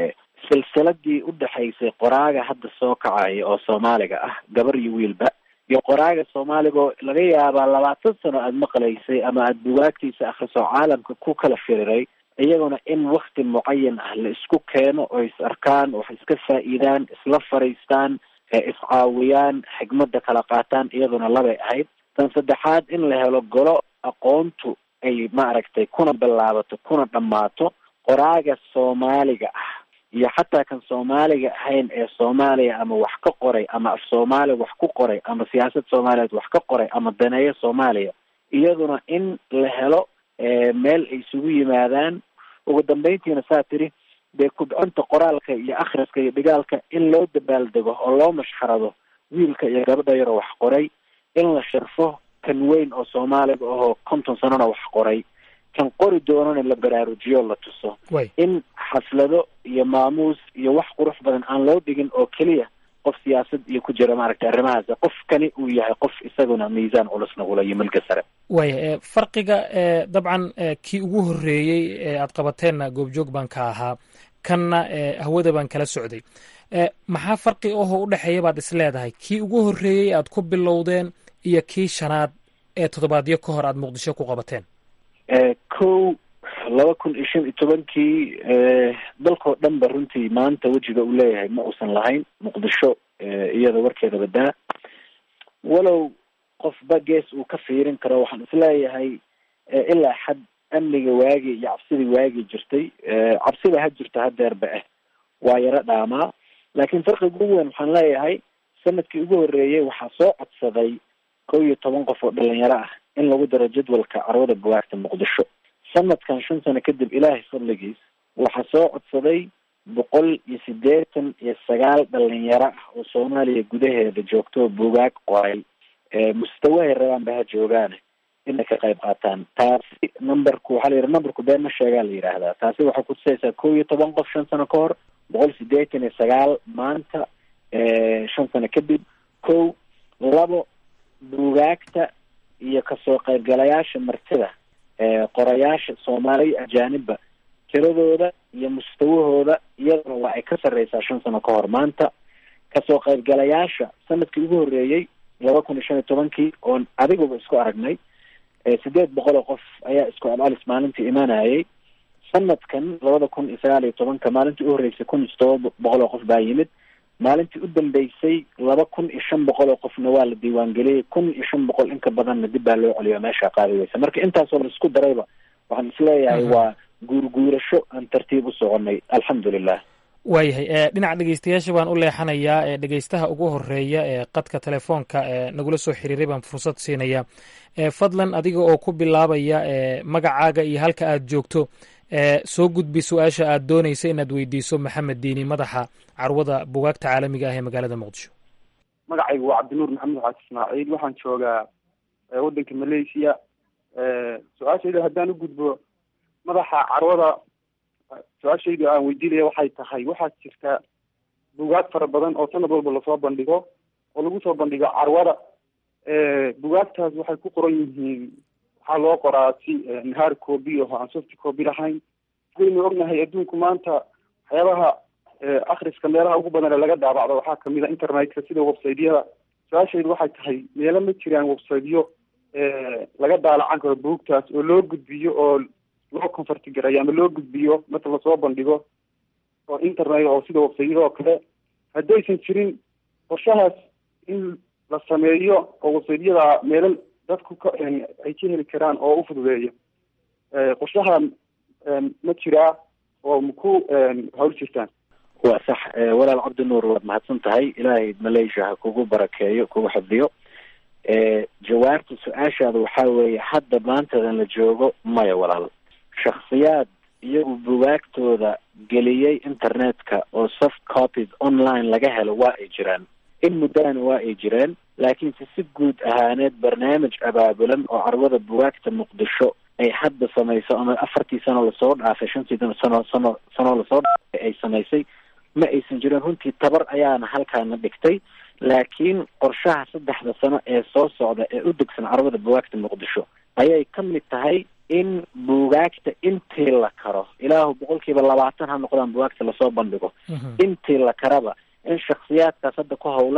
silsiladii u dhexaysay qoraaga hadda soo kacaya oo soomaaliga ah gabar iyo wiilba iyo qoraaga soomaaliga oo laga yaabaa labaatan sano aada maqlaysay ama aada bugaagtiisa akhriso caalamka ku kala firiray iyaguna in wakti mucayan ah la isku keeno oo is arkaan wax iska faa'iidaan isla fariistaan iscaawiyaan xigmada kala qaataan iyaduna labay ahayd tan saddexaad in la helo golo aqoontu ay maaragtay kuna bilaabato kuna dhammaato qoraaga soomaaliga ah iyo xataa kan soomaaliga ahayn ee soomaaliya ama wax ka qoray ama af soomaaliya wax ku qoray ama siyaasad soomaaliyeed wax ka qoray ama daneeyo soomaaliya iyaduna in la helo meel ay isugu yimaadaan ugu dambeyntiina saa tiri dee kubcinta qoraalka iyo akhriska iyo dhigaalka in loo dabaaldego oo loo mashxarado wiilka iyo gabadha yaroo wax qoray in la sharfo kan weyn oo soomaaliga ahoo konton sanona wax qoray kan qori doonana la baraarujiyo la tuso in xaflado iyo maamuus iyo wax qurux badan aan loo dhigin oo keliya qof siyaasad iyo ku jira maaragtay arrimahaas qofkani uu yahay qof isaguna miisaan culusna ula iyo milka sare waaya farqiga dabcan kii ugu horreeyey ee aad qabateenna goobjoog baan ka ahaa kanna hawada baan kala socday maxaa farqi ahoo u dhexeeya baad is leedahay kii ugu horreeyey aad ku bilowdeen iyo kii shanaad ee toddobaadyo ka hor aad muqdisho ku qabateen kow laba kun iyo shan iyo tobankii dalkao dhan ba runtii maanta wejiga uu leeyahay ma uusan lahayn muqdisho iyada warkeeda badaa walow qofba gees uu ka fiirin karo waxaan isleeyahay ilaa xad amniga waagi iyo cabsidii waagi jirtay cabsida ha jirto hadeerba ah waa yaro dhaamaa laakiin farqiga ugu weyn waxaan leeyahay sanadkii ugu horreeyey waxaa soo codsaday kow iyo toban qof oo dhalinyaro ah in lagu daro jadwalka carwada bugaagta muqdisho sanadkan shan sano kadib ilaahay fadligiis waxaa soo codsaday boqol iyo siddeetan iyo sagaal dhalinyaro ah oo soomaaliya gudaheeda joogto oo bugaag qoray mustawahay rabaan ba ha joogaane inay ka qayb qaataan taasi numberku waxaa la yidhi numberku been ma sheegaa la yidhaahdaa taasi waxay kutusaysaa kow iyo toban qof shan sano ka hor boqol siddeetan iyo sagaal maanta shan sano kadib kow labo bugaagta iyo kasoo qaybgalayaasha martida qorayaasha soomaaliya ajaanibba tiradooda iyo mustawahooda iyaduna waa ay ka sarreysaa shan sano ka hor maanta kasoo qaybgalayaasha sanadkii ugu horreeyey laba kun iyo shan iyo tobankii oon adiguba isku aragnay sideed boqol oo qof ayaa isku alalis maalintii imaanayay sanadkan labada kun iyo sagaal iyo tobanka maalintii u horreysay kun iyo todoba boqol oo qof baa yimid maalintii u dambeysay laba kun iyo shan boqol oo qofna waa la diiwaangeliyey kun iyo shan boqol inka badanna dib baa loo celiyo meesha qaadi weysa marka intaasoo la isku darayba waxaan isleeyahay waa guurguurasho aan tartiib u soconay alxamdulilah waayahay dhinaca dhegeystayaasha baan u leexanayaa ee dhegeystaha ugu horeeya ee qadka telefoonka ee nagula soo xiriiray baan fursad siinaya fadlan adiga oo ku bilaabaya magacaaga iyo halka aad joogto soo gudbi su-aasha aad doonaysa inaad weydiiso maxamed diini madaxa carwada bugaagta caalamiga ah ee magaalada muqdisho magacaygu waa cabdinuur maxamed xaas ismaaciil waxaan joogaa waddanka malaysia su-aashayda haddaan u gudbo madaxa carwada su-aashaydu aan weydiinaya waxay tahay waxaa jirta bugaag fara badan oo sanad walba lasoo bandhigo oo lagu soo bandhigo carwada bugaagtaas waxay ku qoran yihiin waxaa loo qoraa si hard copy oo aan soft copy lahayn sidaynu ognahay adduunku maanta waxyaabaha akriska meelaha ugu badan ee laga daabacdo waxaa kamid a internetka sida websiteyada su-aashaydu waxay tahay meelo ma jiraan websiteyo laga daalacan karo buugtaas oo loo gudbiyo oo loo converti garayo ama loo gudbiyo marka lasoo bandhigo oo internet oo sida websiteyada oo kale haddaysan jirin qorshahaas in la sameeyo oo websiteyada meelo dadku ka ay ka heli karaan oo u fududeeya qorshaha ma jiraa oo maku hawl jirtaan waa sax walaal cabdinuur waad mahadsan tahay ilaahay malaysia ha kugu barakeeyo kugu xifdiyo jawaabta su-aashaada waxaa weeye hadda maantadan la joogo maya walaal shaksiyaad iyagu bugaagtooda geliyey internetka oo soft copies online laga helo waa ay jiraan in muddana waa ay jireen laakiinse si guud ahaaneed barnaamij abaabulan oo carwada bugaagta muqdisho ay hadda samayso ama afartii sano lasoo dhaafay shantii sano sano sanoo lasoo dhaafay ay samaysay ma aysan jirin runtii tabar ayaana halkaana dhigtay laakiin qorshaha saddexda sano ee soo socda ee u degsan carwada bugaagta muqdisho ayay ka mid tahay in bugaagta intii la karo ilaahu boqolkiiba labaatan ha noqdaan bugaagta lasoo bandhigo intii la karaba in shaksiyaadkaas hadda ku howlan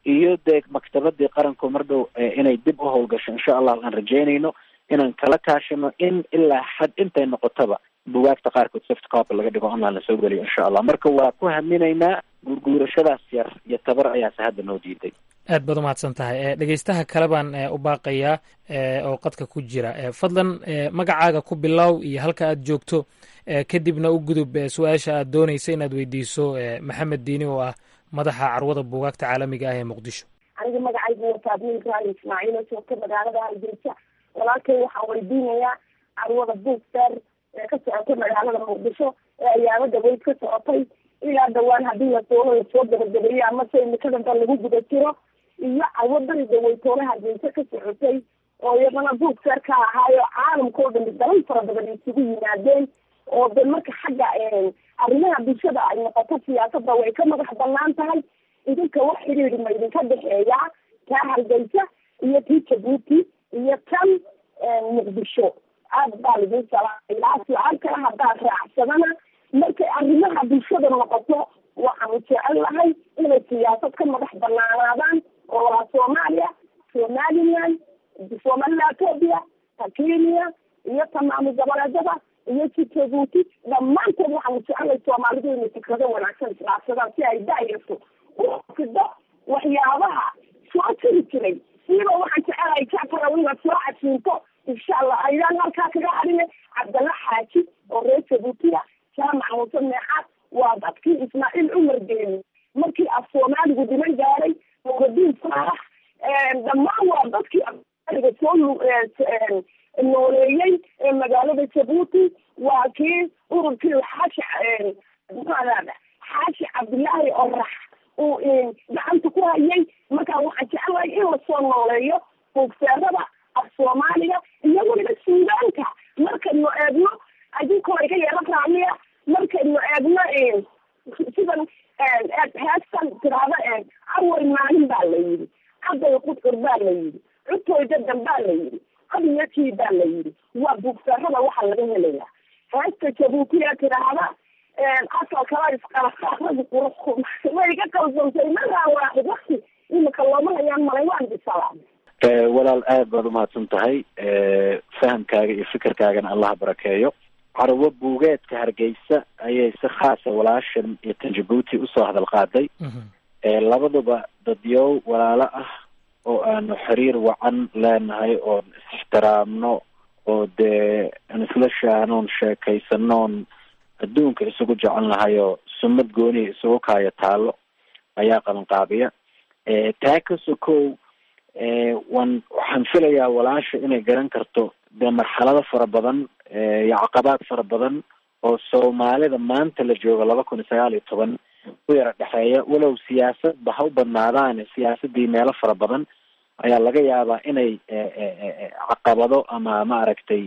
iyo dee maktabadii qaranku mar dhow inay dib u howlgasho insha allah aan rajeynayno inaan kala kaashano in ilaa xad intay noqotaba bugaagta qaarkood soft copy laga dhigo online lasoo geliyo insha allah marka waa ku haminaynaa guurguurashadaas yar iyo tabar ayaase hadda noo diiday aad baad umahadsan tahay dhegeystaha kale baan u baaqayaa oo qadka ku jira fadlan magacaaga ku bilow iyo halka aad joogto kadibna u gudub su-aasha aad doonaysa inaad weydiiso maxamed diini oo ah madaxa carwada buugaagta caalamiga ah ee muqdisho aniga magacaygu waa faadmiin raali ismaaciil oo joogta magaalada hargeysa walaalkay waxaan weydiinayaa carwada buugster ee ka socota magaalada muqdisho ee ayaaba dhaweyd ka socotay ilaa dhawaan haddii lasoo lasoo gabagabeeyo amase imikadanba lagu guda jiro iyo carwadani dhaweytoole hargeysa ka socotay oo iyadana buugster ka ahaayo caalamka oo dhami dalal fara badan isugu yimaadeen oo de marka xagga arrimaha bulshada ay noqoto siyaasadda way ka madax banaan tahay idinka wax xidhiidhi ma idinka dhexeeyaa taa hargeysa iyo tii jabuuti iyo tan muqdisho aad baa lidin salaamay ilaa su-aal kale haddaad raacsadana markay arrimaha bulshada noqoto waxaanu jecel lahay inay siyaasad ka madax banaanaadaan oo waa soomaaliya somaliland somaliland ethoopia ta kenya iyo ta maamul goboleedyada iyo si jabuuti dhammaantood waxaanu jecelay soomaalidu inay fikrado wanaagsan isdhaafsadaan si ay daayarto ufido waxyaabaha soo jiri jiray siiba waxaan jecelahay jacfarow inaad soo casiinto insha allah ayaan halkaa kaga hadhine cabdalla xaaji oo reer jabuutiya jaamac muuse meexaad waa dadkii ismaaciil cumar geeni markii af soomaaligu dhiman gaaray nuuradiin saalax dhammaan waa dadkii afsoomaliga soo nooleeyey ee magaalada jabuuti waa kii ururkii xaashi maxaada xaashi cabdillaahi orax uu gacanta ku hayay markaa waxaan jecelahay in lasoo nooleeyo buugseerada af soomaaliga iyo weliba suudaanka markaynu eegno adinkoo iga yeelo raaliya markaynu eegno sidan heestan tiraahdo awal maalin baa la yidhi caday qudcur baa la yidhi cutooy dadan baa la yidhi adiyatii baa la yidhi waa buugseerada waxaa laga helayaa heesta jabuutiya tiraahda asalkala isqalasaaradi qurux way iga qalsantay maraa waaxid wakti imika looma hayaan malay waan bisalaam walaal aad baad umahadsan tahay fahamkaaga iyo fikirkaagana allaha barakeeyo carwo buugeedka hargeysa ayay si khaasa walaashan iyo tan jabuuti usoo hadal qaaday labaduba dadyow walaalo ah oo aanu xiriir wacan leenahay oon is-ixtiraamno oo dee aan isla shaanoon sheekaysanoon adduunka isugu jecel nahay oo sumad goonihi isugu kaayo taalo ayaa qabanqaabiya taa ka sokow wan waxaan filayaa walaasha inay garan karto dee marxalado fara badan iyo caqabaad fara badan oo soomaalida maanta la joogo laba kun iyo sagaal iyo toban u yara dhexeeya walow siyaasadba ha u badnaadaane siyaasadii meelo fara badan ayaa laga yaabaa inay caqabado ama maaragtay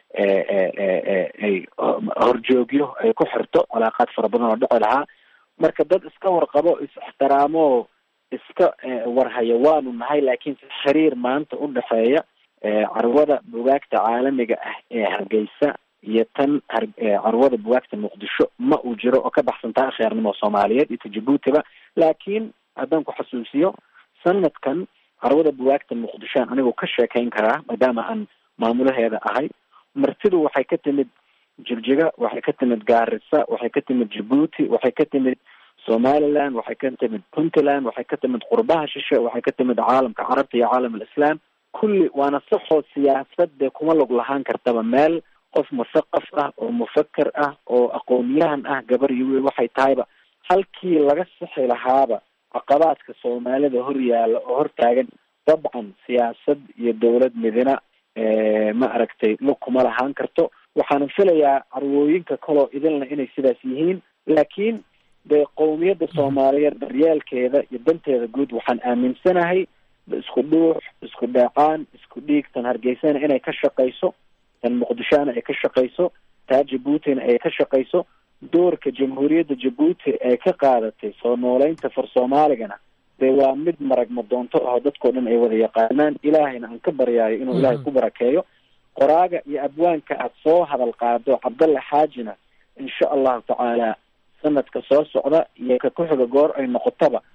ay horjoogyo ay ku xirto calaaqaad fara badan oo dhici lahaa marka dad iska warqabo is-ixtiraamo iska warhaya waanu nahay laakiin si xiriir maanta u dhexeeya carwada bugaagta caalamiga ah ee hargeysa iyo tan carwada bugaagta muqdisho ma uu jiro oo ka baxsan tahay kheernimo soomaaliyeed iyo ta jabuutiba laakiin haddaan ku xasuusiyo sanadkan carwada bugaagta muqdishoan anigu ka sheekayn karaa maadaama aan maamulaheeda ahay martidu waxay ka timid jigjiga waxay ka timid gaarisa waxay ka timid jabuuti waxay ka timid somaliland waxay ka timid puntland waxay ka timid qurbaha shishe waxay ka timid caalamka carabta iyo caalam alislaam kulli waana saxoo siyaasade kuma log lahaan kartaba meel qof musaqaf ah oo mufaker ah oo aqoonyahan ah gabar iyo wiil waxay tahayba halkii laga sixi lahaaba caqabaadka soomaalida hor yaalla oo hortaagan dabcan siyaasad iyo dowlad midina ma aragtay lug kuma lahaan karto waxaana filayaa carwooyinka kaloo idinla inay sidaas yihiin laakiin dee qowmiyadda soomaaliyeed daryeelkeeda iyo danteeda guud waxaan aaminsanahay isku dhuux isku dheecaan isku dhiig tan hargeysana inay ka shaqayso tan muqdishona ay ka shaqayso taa jabuutina ay ka shaqayso doorka jamhuuriyadda jabuuti ay ka qaadatay soo nooleynta far soomaaligana dee waa mid maragma doonto aho dadkao dhan ay wada yaqaanaan ilaahayna aan ka baryaayo inuu ilaahay ku barakeeyo qoraaga iyo abwaanka aad soo hadal qaado cabdalla xaajina insha allahu tacaala sanadka soo socda iyo ka ku-xiga goor ay noqotaba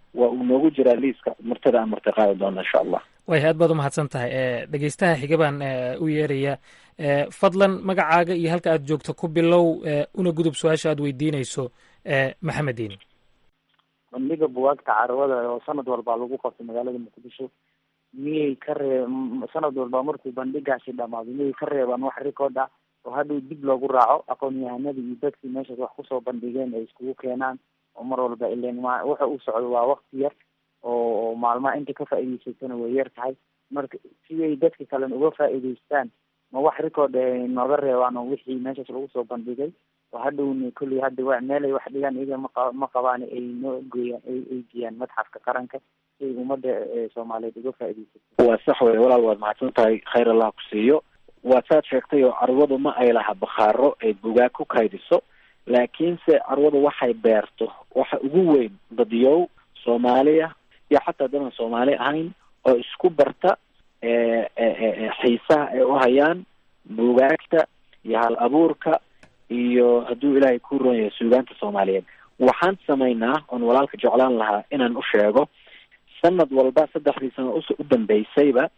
waa uu noogu jiraa liiska martada aan martiqaadi doona insha allah way aad baad umahadsan tahay dhegeystaha xiga baan u yeeraya fadlan magacaaga iyo halka aad joogto ku bilow una gudub su-aasha aad weydiinayso maxamed diini bandhiga bugaagta carwada oo sanad walbaa lagu qabtay magaalada muqdisho miyay ka ree sanad walba markuu bandhigaasi dhamaado miyay ka reebaan wax record ah oo hadhow dib loogu raaco aqoon-yahanadii iyo dadkii meeshaas wax kusoo bandhigeen ay iskugu keenaan oo mar walba ilen ma waxa uu socdo waa wakti yar oo maalmaha inta ka faa'iideysatana way yar tahay marka siday dadka kalena uga faa'iideystaan ma wax record ay nooga reebaan oo wixii meeshaas lagu soo bandhigay oo hadhowna kolley hadda wa meelay wax dhigaan iyaga maqa ma qabaan ay noo gooyaan ay ay geeyaan madxafka qaranka si ay ummadda soomaaliyeed uga faa'iideysato waa sax wey walaal waad mahadsan tahay khayr allah ku siiyo waa saad sheegtay oo carwadu ma ay laha bakhaaro ay bugaag ku kaydiso laakiinse carwadu waxay beerto waxa ugu weyn dadyow soomaaliya iyo xataa dadan soomaali ahayn oo isku barta xiisaha ay u hayaan bugaagta iyo hal abuurka iyo hadduu ilaahay ku ron yahay suugaanta soomaaliyeed waxaan samaynaa oon walaalka jeclaan lahaa inaan u sheego sanad walba saddexdii sano us u dambeysayba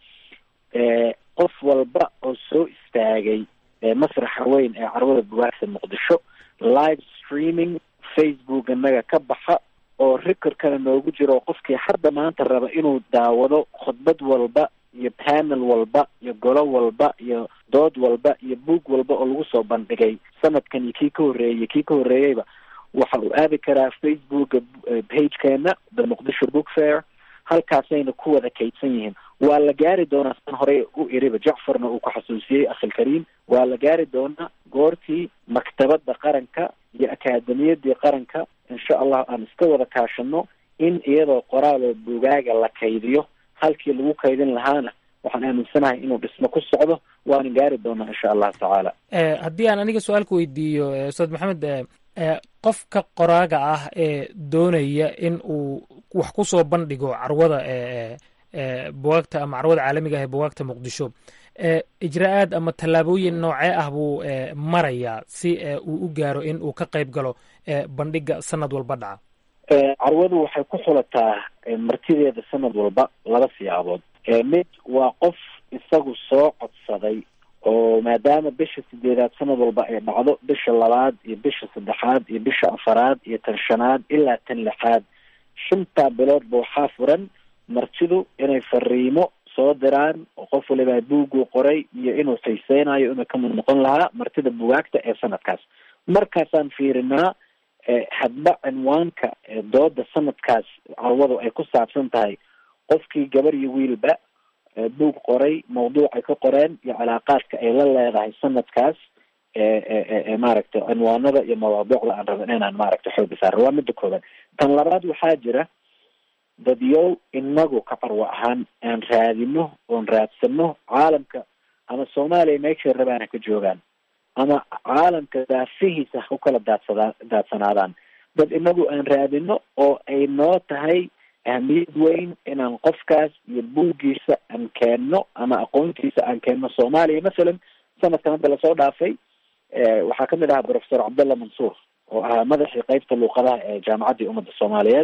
qof walba oo soo istaagay masraxa weyn ee carwada bugaagta muqdisho live streaming facebook innaga ka baxa oo recordkana noogu jiro qofkii hadda maanta raba inuu daawado khudbad walba iyo panel walba iyo golo walba iyo dood walba iyo boog walba oo lagu soo bandhigay sanadkan iyo kii ka horreeyey kii ka horreeyeyba waxa uu aadi karaa facebooka pagekeena the muqdisho book fair halkaasayna ku wada kaydsan yihiin waa la gaari doonaa san horey u iriba jacfarna uu ku xasuusiyey akhilkariim waa la gaari doonaa goortii maktabadda qaranka iyo akaademiyadii qaranka insha allah aan iska wada kaashano in iyadoo qoraaloo bugaaga la kaydiyo halkii lagu kaydin lahaana waxaan aaminsanahay inuu dhismo ku socdo waana gaari doonaa insha allahu tacaala haddii aan aniga su-aalka weydiiyo ustaad maxamed qofka qoraaga ah ee doonaya in uu wax ku soo bandhigo carwada bugaagta ama carwada caalamiga ah ee bugaagta muqdisho ijra-aad ama tallaabooyin noocee ah buu marayaa si uu u gaaro in uu ka qayb galo bandhiga sanad walba dhaca carwadu waxay ku xulataa martideeda sanad walba laba siyaabood mid waa qof isagu soo codsaday oo maadaama bisha sideedaad sanad walba ay dhacdo bisha labaad iyo bisha saddexaad iyo bisha afaraad iyo tan shanaad ilaa tan lixaad shantaa biloodba waxaa furan martidu inay fariimo soo diraan oo qof waliba buuguu qoray iyo inuu xiiseynayo inuu kamid noqon lahaa martida bugaagta ee sanadkaas markaasaan fiirinaa hadba cinwaanka dooda sanadkaas carwadu ay ku saabsan tahay qofkii gabar iyo wiilba buug qoray mawduucay ka qoreen iyo calaaqaadka ay la leedahay sanadkaas maaragtay cinwaanada iyo mawaadiicda aan rabin inaan maaragtay xooga saaro waa midda koobaad tan labaad waxaa jira dadyow inagu ka carwo ahaan aan raadino oon raadsano caalamka ama soomaaliya meeshay rabaan ha ka joogaan ama caalamka daafihiisa ha u kala daadsadaa daadsanaadaan dad inagu aan raadino oo ay noo tahay ahmiyad weyn inaan qofkaas iyo buuggiisa aan keenno ama aqoontiisa aan keenno soomaaliya masalan sanadkan hadda lasoo dhaafay waxaa kamid ahaa professor cabdallah mansuur oo ahaa madaxii qeybta luuqadaha ee jaamacaddii ummadda soomaaliyeed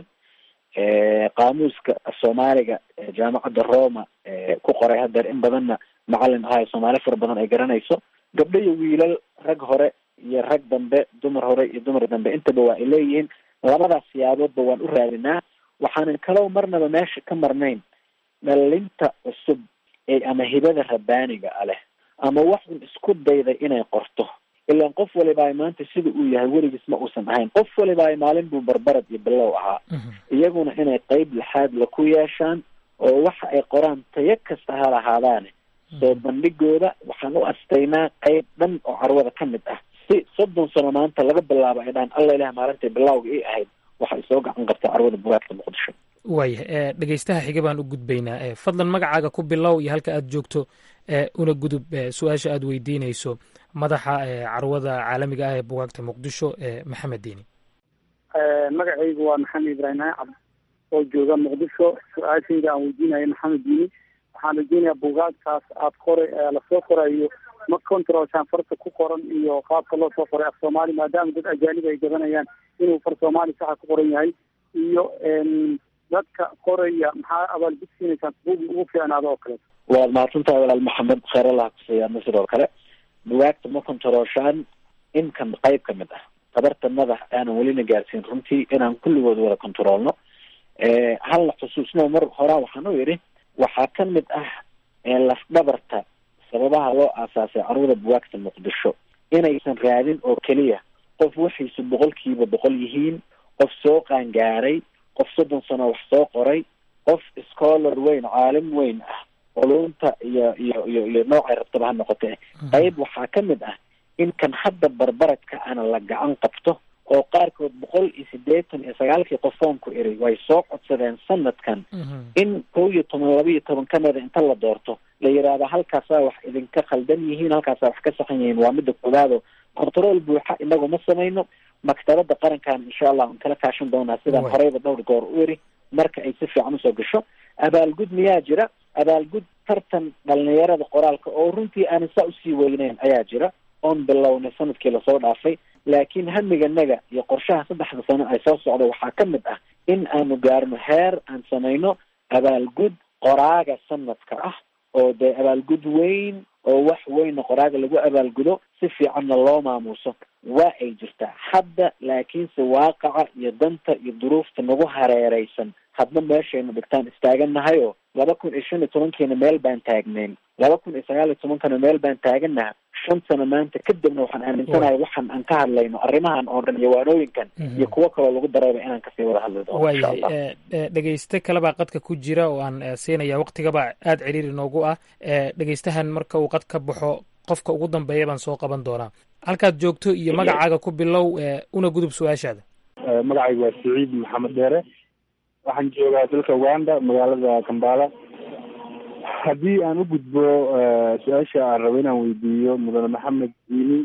qaamuuska soomaaliga jaamacadda roma ku qoray hadeer in badanna macalin ahayo soomaali fara badan ay garanayso gabdho iyo wiilal rag hore iyo rag dambe dumar hore iyo dumar dambe intaba waa ay leeyihiin labadaas siyaaboodba waan u raadinaa waxaanan kalow marnaba meesha ka marnayn dhalinta cusub ee ama hibada rabbaaniga a leh ama wax un isku dayday inay qorto ilaan qof waliba ay maanta sida uu yahay weligiis ma uusan ahayn qof waliba ay maalin buu barbarad iyo bilow ahaa iyaguna inay qeyb lixaad la ku yeeshaan oo waxa ay qoraan tayo kasta ha lahaadaane soo bandhigooda waxaan u astaynaa qeyb dhan oo carwada ka mid ah si soddon sano maanta laga bilaabo ay dhahaan alla ilah maalintay bilawga ii ahayd waxay soo gacan qabtay carwada bugaagta muqdisho waaya dhegeystaha xiga baan u gudbaynaa fadlan magacaaga ku bilow iyo halka aad joogto una gudub su-aasha aad weydiinayso madaxa carwada caalamiga ah ee bugaagta muqdisho maxamed diini magacaygu waa maxamed ibraahim cabd oo jooga muqdisho su-aashayda aan weydiinayo maxamed diini waxaan rajeynayaa bugaagtaas aad qoray lasoo qorayo ma controlshaan farta ku qoran iyo qaabka loo soo qoray af soomaali maadaama dad ajaanib ay gadanayaan inuu far soomaali saxa ku qoran yahay iyo dadka qoraya maxaa abaalgud siinaysaan buugii ugu fiicnaado oo kaleeto waad mahadsantahay walaal maxamed kheyr allah kusiiya na sidoo kale bugaagta ma kontarooshaan inkan qayb ka mid ah tabartanada aanan welina gaarsiin runtii inaan kulligood wada kontaroolno halna xusuusno mar horaa waxaan u yidhi waxaa ka mid ah lafdhabarta sababaha loo aasaasay carwada bugaagta muqdisho inaysan raadin oo keliya qof waxiisu boqolkiiba boqol yihiin qof soo qaangaaray qof soddon sano wax soo qoray qof scholar weyn caalim weyn ah culumta iyo iyo iyo iyo noocay rabtaba ha noqotee qayb waxaa ka mid ah in kan hadda barbaradka ana la gacan qabto oo qaarkood boqol iyo siddeetan iyo sagaalkii qofoonku iri way soo codsadeen sanadkan in kow iyo toban laba iyo toban ka mida inta la doorto la yidhaahdo halkaasaa wax idinka khaldan yihiin halkaasaa wax ka saxan yihiin waa midda koowaado control buuxa inagu ma samayno maktabada qarankan insha allah aan kala kaashan doonaa sidaan horeyba dhowr goor u iri marka ay si fiican usoo gasho abaalgud miyaa jira abaalgud tartan dhalinyarada qoraalka oo runtii aanan saa usii weyneyn ayaa jira oon bilownay sanadkii lasoo dhaafay laakiin hamiganaga iyo qorshaha saddexda sano ay soo socda waxaa ka mid ah in aanu gaarno heer aan samayno abaalgud qoraaga sanadka ah oo dee abaalgud weyn oo wax weyna qoraaga lagu abaalgudo si fiicanna loo maamuuso waa ay jirtaa hadda laakiinse waaqaca iyo danta iyo duruufta nagu hareereysan hadna meeshaynu dhigtaan istaagannahay oo laba kun iyo shan iyo tobankiina meel baan taagnayn laba kun iyo sagaal iyo tobankana meel baan taagannaha shan sano maanta kadibna waxaan aaminsanahay waxaan aan ka hadlayno arrimahan oo dhan iyo waanooyinkan iyo kuwo kaloo lagu darayba inaan kasii wada hadli doono insha allah waayahay dhegeyste kalebaa qadka ku jira oo aan siinaya waktigaba aada ciriiri noogu ah dhegeystahan marka uu qad ka baxo qofka ugu dambeeya baan soo qaban doonaa halkaad joogto iyo magacaaga ku bilow una gudub su-aashaada magacaygu waa saciid maxamed dheere waxaan joogaa dalka uganda magaalada kambala haddii aan u gudbo su-aasha aan rabo inaan weydiiyo mudane maxamed diini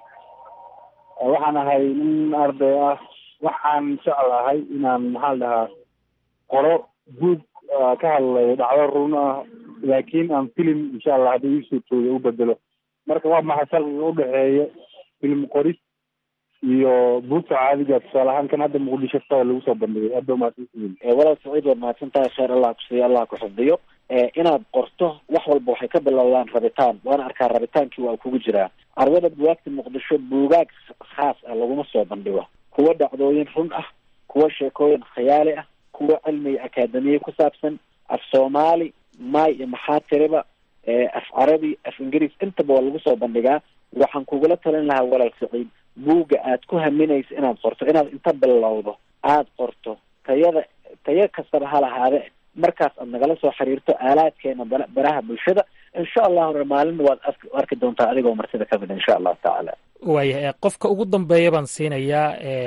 waxaan ahay nin arday ah waxaan jeclahay inaan maxaa la dhahaa qoro buug ka hadlayo dhacdo run ah laakiin aan filim insha allah haddii ii suurtooda u bedelo marka waa maxay farqiga udhexeeya film qoris iyo buugta caadiga tusaale ahaan kan hadda muqdisho taa lagu soo bandhigay aad ba mahadsantihiin walaal saciid waad mahadsantahay kheyr allah kusiiya allah ku xifdiyo inaad qorto wax walba waxay ka bilowdaan rabitaan waana arkaa rabitaankii waa kugu jiraa carwada bugaagta muqdisho buugaag khaas ah laguma soo bandhigo kuwa dhacdooyin run ah kuwa sheekooyin khiyaali ah kuwa cilmiga akaademiye ku saabsan af soomaali maay iyo maxaa tiriba af carabi af ingiriis intaba waa lagu soo bandhigaa waxaan kugula talin lahaa walaal saciid buugga aad ku haminaysa inaad qorto inaad inta bilowdo aada qorto tayada tayo kastaba ha lahaade markaas aad nagala soo xiriirto aalaadkeena bara baraha bulshada insha allahu maalina waad arki arki doontaa adigoo martida ka mid insha allahu tacaala waaya qofka ugu dambeeya baan siinayaa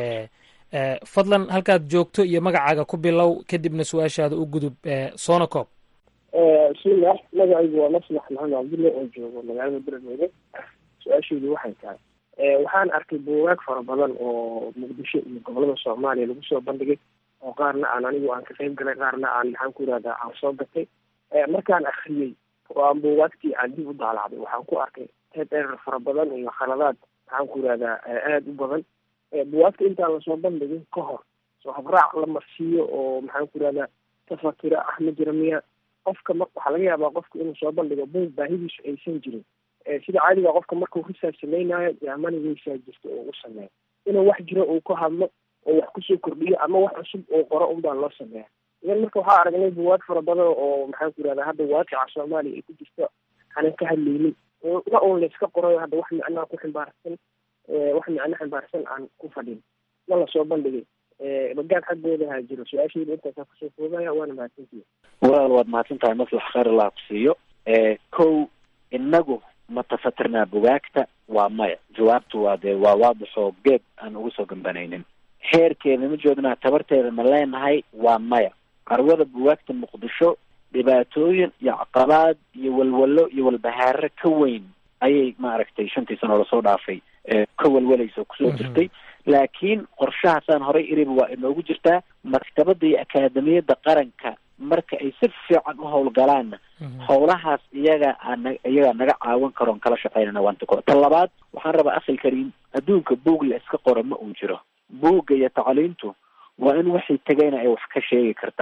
fadlan halkaad joogto iyo magacaaga ku bilow kadibna su-aashaada u gudub sonocob bismillah magacaygu waa maslax maxamed cabdulle oo joogo magaalada beledweyne su-aashaydu waxay tahay waxaan arkay buugaag fara badan oo muqdisho iyo gobolada soomaaliya lagu soo bandhigay oo qaarna aan anigu aan ka qayb galay qaarna aan maxaan ku irahdaa aan soo gatay markaan akriyey oo aan buugaagtii aan dib u daalacday waxaan ku arkay head erer fara badan iyo khaladaad maxaan ku irahdaa aada u badan buugaagta intaan lasoo bandhigin ka hor soo habraac la marsiiyo oo maxaan ku irahdaa tafatira ah ma jira miya qofka ma waxaa laga yaabaa qofka inuu soo bandhigo buug baahidiisu aysan jirin sida caadiga qofka markuu risaarch samaynayo yaamanigiisaa jirta oo u sameeyo inuu wax jiro uu ka hadlo oo wax kusoo kordhiyo ama wax cusub oo qoro unbaa loo sameeya idan marka waxaa aragnay buwaag fara badan oo maxaan ku irahdaa hadda waaqica soomaaliya ay ku jirto aanan ka hadlaynin na un layska qorayo hadda wax micnaa ku ximbaarsan wax micno ximbaarsan aan ku fadhin ma lasoo bandhigay bagaan xaggooda ha jiro su-aashayda intaasaa kusoo koobaya waana mahadsantihi walaal waad mahadsan tahay maslax khayr allah kusiiyo kow inagu ma tafatirnaa bugaagta waa maya jawaabtu waa dee waa waadixoo geeb aan ugu soo gambanaynin heerkeeda ma joognaa tabarteeda ma leenahay waa maya carwada bugaagta muqdisho dhibaatooyin iyo caqabaad iyo walwalo iyo walbahaaro ka weyn ayay maaragtay shantii sano lasoo dhaafay ka walwalaysa oo kusoo jirtay laakiin qorshahaasaan horay iriba waa inoogu jirtaa maktabada iyo akaademiyadda qaranka marka ay si fiican u howlgalaanna howlahaas iyaga ana iyagaa naga caawin karoon kala shaqeynana waanta ko ta labaad waxaan rabaa akhil kariim adduunka buug la iska qoro ma uu jiro buugga iyo tacliintu waa in waxay tegayna ay wax ka sheegi kartaa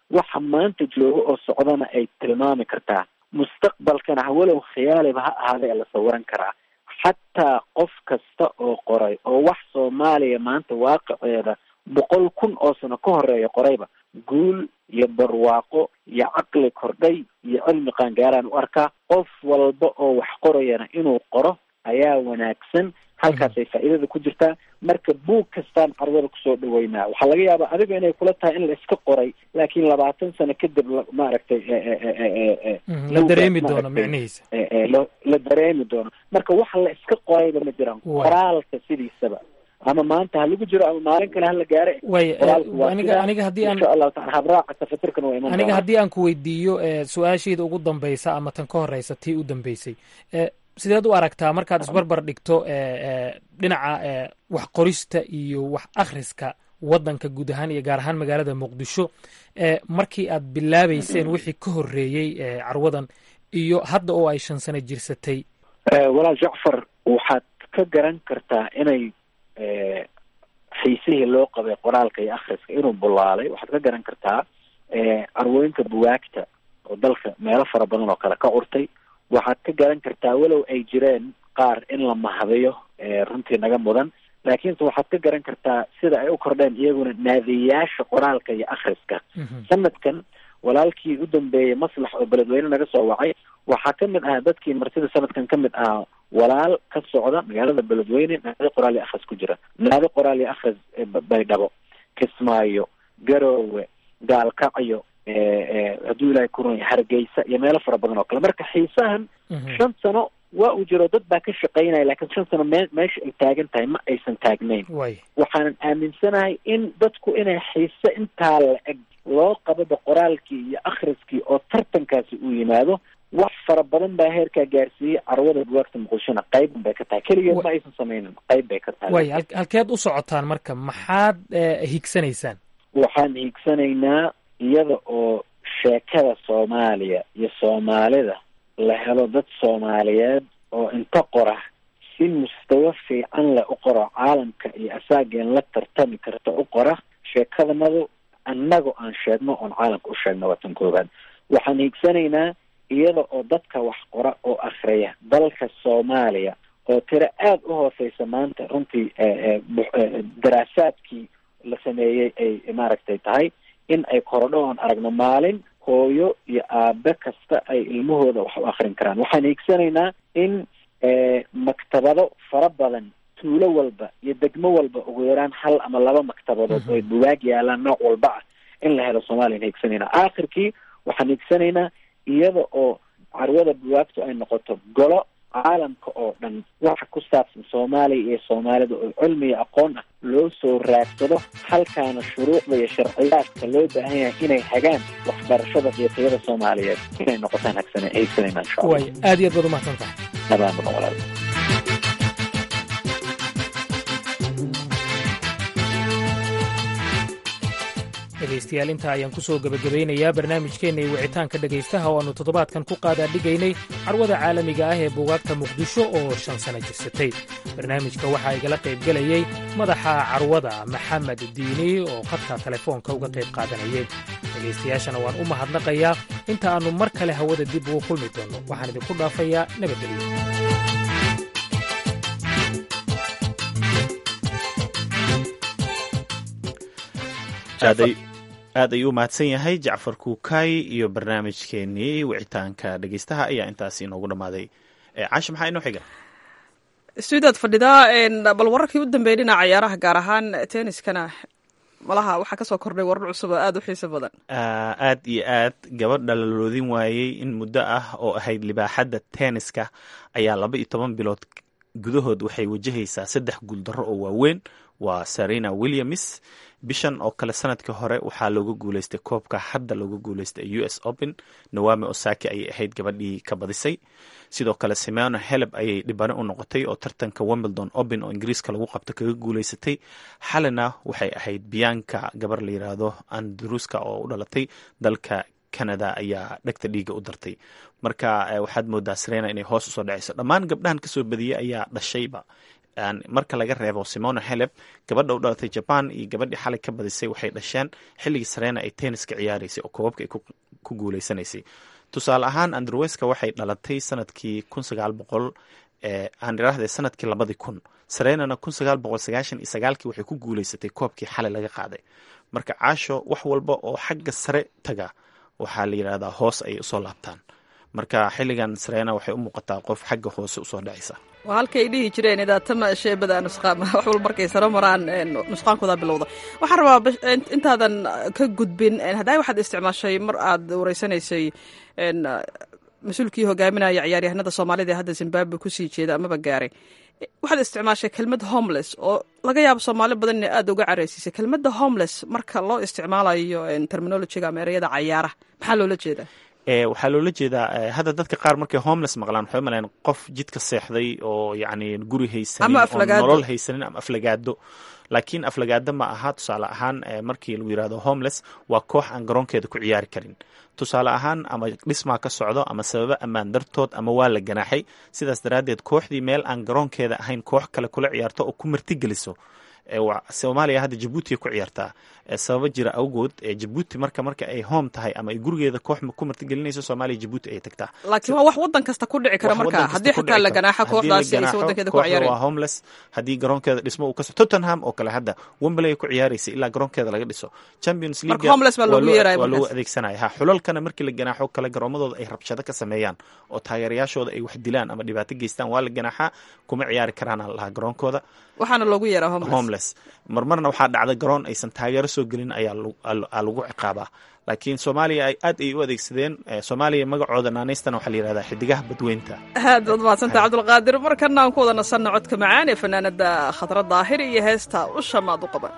waxa maanta jooga oo socdana ay tilmaami kartaa mustaqbalkana hawalow khiyaaliba ha ahaada ee la sawiran karaa xataa qof kasta oo qoray oo wax soomaaliya maanta waaqiceeda boqol kun oo sano ka horeeya qorayba guul iyo barwaaqo iyo caqli kordhay iyo cilmi qaangaaraan u arkaa qof walba oo wax qorayana inuu qoro ayaa wanaagsan halkaasay faa'iidada ku jirtaa marka buug kastaan carwada kusoo dhaweynaa waxaa laga yaabaa adiga inay kula tahay in la iska qoray laakiin labaatan sano kadib maaragtay la dareemi doono micnihiisa la dareemi doono marka wax la iska qorayba ma jiraan qoraalka sidiisaba ama maanta ha lagu jiro ama maalin kale hala gaare way aniga aniga haddii aan insha allahu taala habraaca tafatirkana waa iman aniga haddii aan ku weydiiyo su-aashayda ugu dambaysa ama tan ka horeysa tii u dambeysay sideed u aragtaa markaad isbarbar dhigto dhinaca wax qorista iyo wax akhriska waddanka guud ahaan iyo gaar ahaan magaalada muqdisho markii aad bilaabeyseen wixii ka horreeyey carwadan iyo hadda oo ay shan sano jirsatay walaal jacfar waxaad ka garan kartaa inay xiisihii loo qabay qoraalka iyo akhriska inuu bulaalay waxaad ka garan kartaa carwooyinka buwaagta oo dalka meelo fara badan oo kale ka curtay waxaad ka garan kartaa walow ay jireen qaar in la mahadiyo runtii naga mudan laakiinse waxaad ka garan kartaa sida ay u kordheen iyaguna naadiyayaasha qoraalka iyo akhriska sanadkan walaalkii u dambeeyey maslax oo beledweyne naga soo wacay waxaa ka mid ahaa dadkii martida sanadkan ka mid ahaa walaal ka socda magaalada beledweyne naadi qoraal iyo akhris ku jira naadi qoraal iyo akhris baydhabo kismaayo garoowe gaalkacyo hadduu ilaahay ku runya hargeysa iyo meelo fara badan oo kale marka xiisahan shan sano waa uu jiro dad baa ka shaqaynaya laakiin shan sano me meesha ay taagan tahay ma aysan taagnayn waxaanan aaminsanahay in dadku inay xiise intaa la eg loo qababa qoraalkii iyo akhriskii oo tartankaasi uu yimaado wax fara badan baa heerkaa gaarsiiyey carwada buwaagta muqdishona qayban bay ka tahay keligeed ma aysan sameynin qayb bay ka tahay way halkeed u socotaan marka maxaad higsanaysaan waxaan higsanaynaa iyada oo sheekada soomaaliya iyo soomaalida la helo dad soomaaliyeed oo inta qora si mustawa fiican leh u qoro caalamka iyo asaageen la tartami karta u qora sheekadanadu annaga aan sheegno oon caalamka u sheegno waa tan koobaad waxaan hiigsanaynaa iyada oo dadka wax qora oo akhriya dalka soomaaliya oo tiro aada u hooseysa maanta runtii daraasaadkii la sameeyey ay maaragtay tahay in ay korodho oon aragno maalin hooyo iyo aabe kasta ay ilmahooda wax u akrin karaan waxaan hiigsanaynaa in maktabado fara badan tuulo walba iyo degmo walba ugu yaraan hal ama laba maktabadood oo buwaag yaalaan nooc walba ah in la helo soomaliyan hiigsanaynaa aakhirkii waxaan hiigsanaynaa iyada oo carwada buwaagtu ay noqoto golo caalamka oo dhan waxa ku saabsan soomaaliya iyo soomaalida oo cilmi iyo aqoon ah loo soo raagsado halkaana shuruucda iyo sharciyaadka loo baahan yahay inay hagaan waxbarashada iyo tayada soomaaliyeed inay noqotaan hagsana hiigsanayna insha allah way aad iyo aad baad umahadsan tahay nabaan badan walaal dhegaystayaal intaa ayaan ku soo gebagabaynayaa barnaamijkeenna iyo wicitaanka dhegaystaha oo aannu toddobaadkan ku qaadaadhigaynay carwada caalamiga ah ee buugaagta muqdisho oo shan sano jirsatay barnaamijka waxaa igala qaybgelayey madaxa carwada maxamed diini oo khadka telefoonka uga qayb qaadanayay dhegaystayaashana waan u mahadnaqayaa inta aannu mar kale hawada dib ugu kulmi doonno waxaan idinku dhaafayaa nabadgelyo aad ayuu u mahadsan yahay jacfar kuukay iyo barnaamijkeenii wicitaanka dhegeystaha ayaa intaasi inoogu dhammaaday caashi maxaa inoo xiga stuudiyaad fadhidaa bal wararkii u dambeeyey dhinaca ciyaaraha gaar ahaan tenniskana malaha waxaa kasoo kordhay warar cusub oo aada u xiiso badan aad iyo aad gabadha la loodin waayey in muddo ah oo ahayd libaaxadda tenniska ayaa laba iyo toban bilood gudahood waxay wajahaysaa saddex guuldarro oo waaweyn waa serena williams bishan oo kale sanadkii hore waxaa looga guuleystay koobka hadda looga guuleystay u s open nawami osaki ayay ahayd gabadhii ka badisay sidoo kale simona heleb ayay dhibano u noqotay oo tartanka wimbledon open oo ingiriiska lagu qabto kaga guuleysatay xalina waxay ahayd biyanka gabar la yiraahdo andruska oo u dhalatay dalka canada ayaa dhegta dhiiga u dartay marka waxaad moodaa serena inay hoos usoo dhaceyso dhammaan gabdhahan kasoo badiyey ayaa dhashayba marka laga reebo simona heleb gabadha u dhalatay jaban iyo gabadhii xalay ka badisay waxay dhasheen xilligii sarena ay tenniska ciyaaraysay oo koobabka ay ku guuleysanaysay tusaale ahaan andreweska waxay dhalatay sanadkii kun sagaal boqol aan iraahde sanadkii labadii kun sarenana kun sagaal boqol sagaashan iyo sagaalkii waxay ku guuleysatay koobkii xalay laga qaaday marka caasho wax walba oo xagga sare taga waxaa la yidhahdaa hoos ayay usoo laabtaan marka xilligan sarena waxay u muuqataa qof xagga hoose usoo dhacaysa waa halkay dhihi jireen idaatama sheebada nusqaama wax walba markay saro maraan nusqaankooda bilowda waxaan rabaa intaadan ka gudbin haddaa waxaad isticmaashay mar aad wareysanaysay mas-uulkii hogaaminaya ciyaaryahanada soomaalida ee hadda zimbabwe kusii jeeda amaba gaaray waxaad isticmaashay kelmad homeless oo laga yaabo soomaali badan inay aada uga careysiisay kelmadda homeless marka loo isticmaalayo terminologiga ama ereyada cayaaraha maxaa loola jeedaa waxaa loola jeedaa hadda dadka qaar markay homeless maqlaan waxay umalayan qof jidka seexday oo yacni guri haysanin oo nolol haysanin ama aflagaado laakiin aflagaado ma aha tusaale ahaan markii lagu yirahdo homeless waa koox aan garoonkeeda ku ciyaari karin tusaale ahaan ama dhismaa ka socdo ama sababo ammaan dartood ama waa la ganaaxay sidaas daraaddeed kooxdii meel aan garoonkeeda ahayn koox kale kula ciyaarto oo ku martigeliso soomaaliya hadda jabuuti ku ciyaartaa sababo jira awgood jabuuti marka marka ay home tahay ama ay gurigeeda koox ku martigelinayso soomaaliya jabuuti ay tagtaa laakiin waa wax wadan kasta ku dhici kara marka haddii xitaa la ganaaxo kooxdaasi aysa wadankeeda ku ciyaareen waa homeless haddii garoonkeeda dhismo uu kaso tottenham oo kale hadda wembley ay ku ciyaaraysa ilaa garoonkeeda laga dhiso champions league waa loogu adeegsanaya ha xulalkana markii la ganaaxo kale garoomadooda ay rabshado ka sameeyaan oo taageerayaashooda ay wax dilaan ama dhibaato geystaan waa la ganaaxaa kuma ciyaari karaan lahaa garoonkooda waxaana loogu yeeraa homeless marmarna waxaa dhacda garoon aysan taageero soo gelin ayaa lagu ciqaabaa laakiin soomaaliya ay aad ay u adeegsadeen soomaaliya magacooda naanaystana waxaa la yihahdaa xidigaha badweynta aad baad mahadsantaha cabdulqaadir markana aan ku wada nasanna codka macaan ee fanaanada khadra daahir iyo heesta usha maad u qaban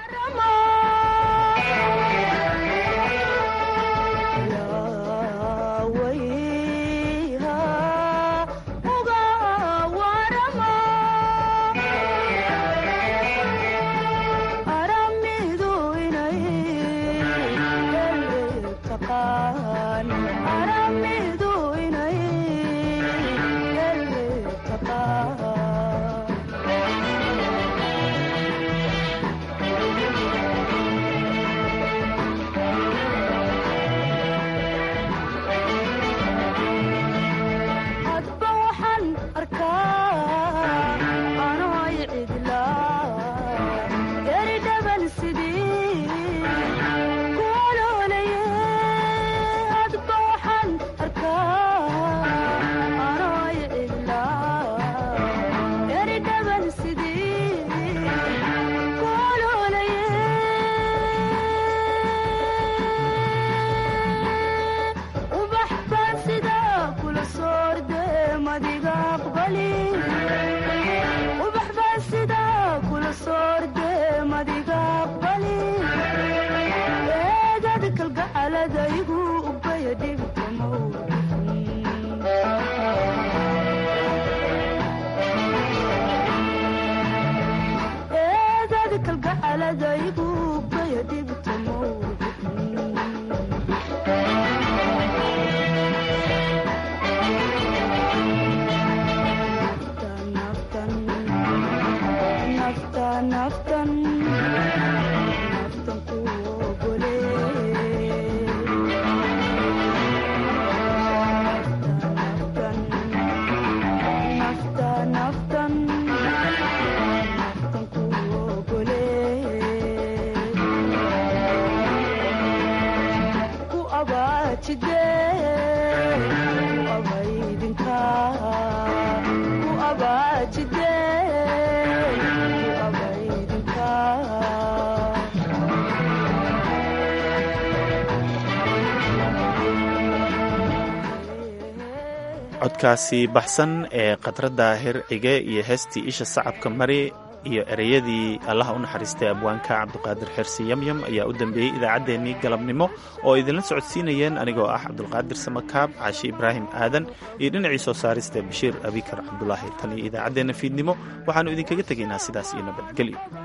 codkaasi baxsan ee khadradda hercige iyo heestii isha sacabka mari iyo ereyadii allaha u naxariistay abwaanka cabduqaadir xersi yamyam ayaa u dambeeyey idaacaddeenii galabnimo oo idinla socodsiinayeen anigoo ah cabdulqaadir samakaab caashi ibraahim aadan iyo dhinacii soo saarista bashiir abikar cabdulaahi tan iyo idaacaddeenna fiidnimo waxaannu idinkaga tegaynaa sidaas iyo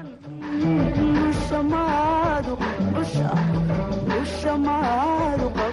nabadgelyo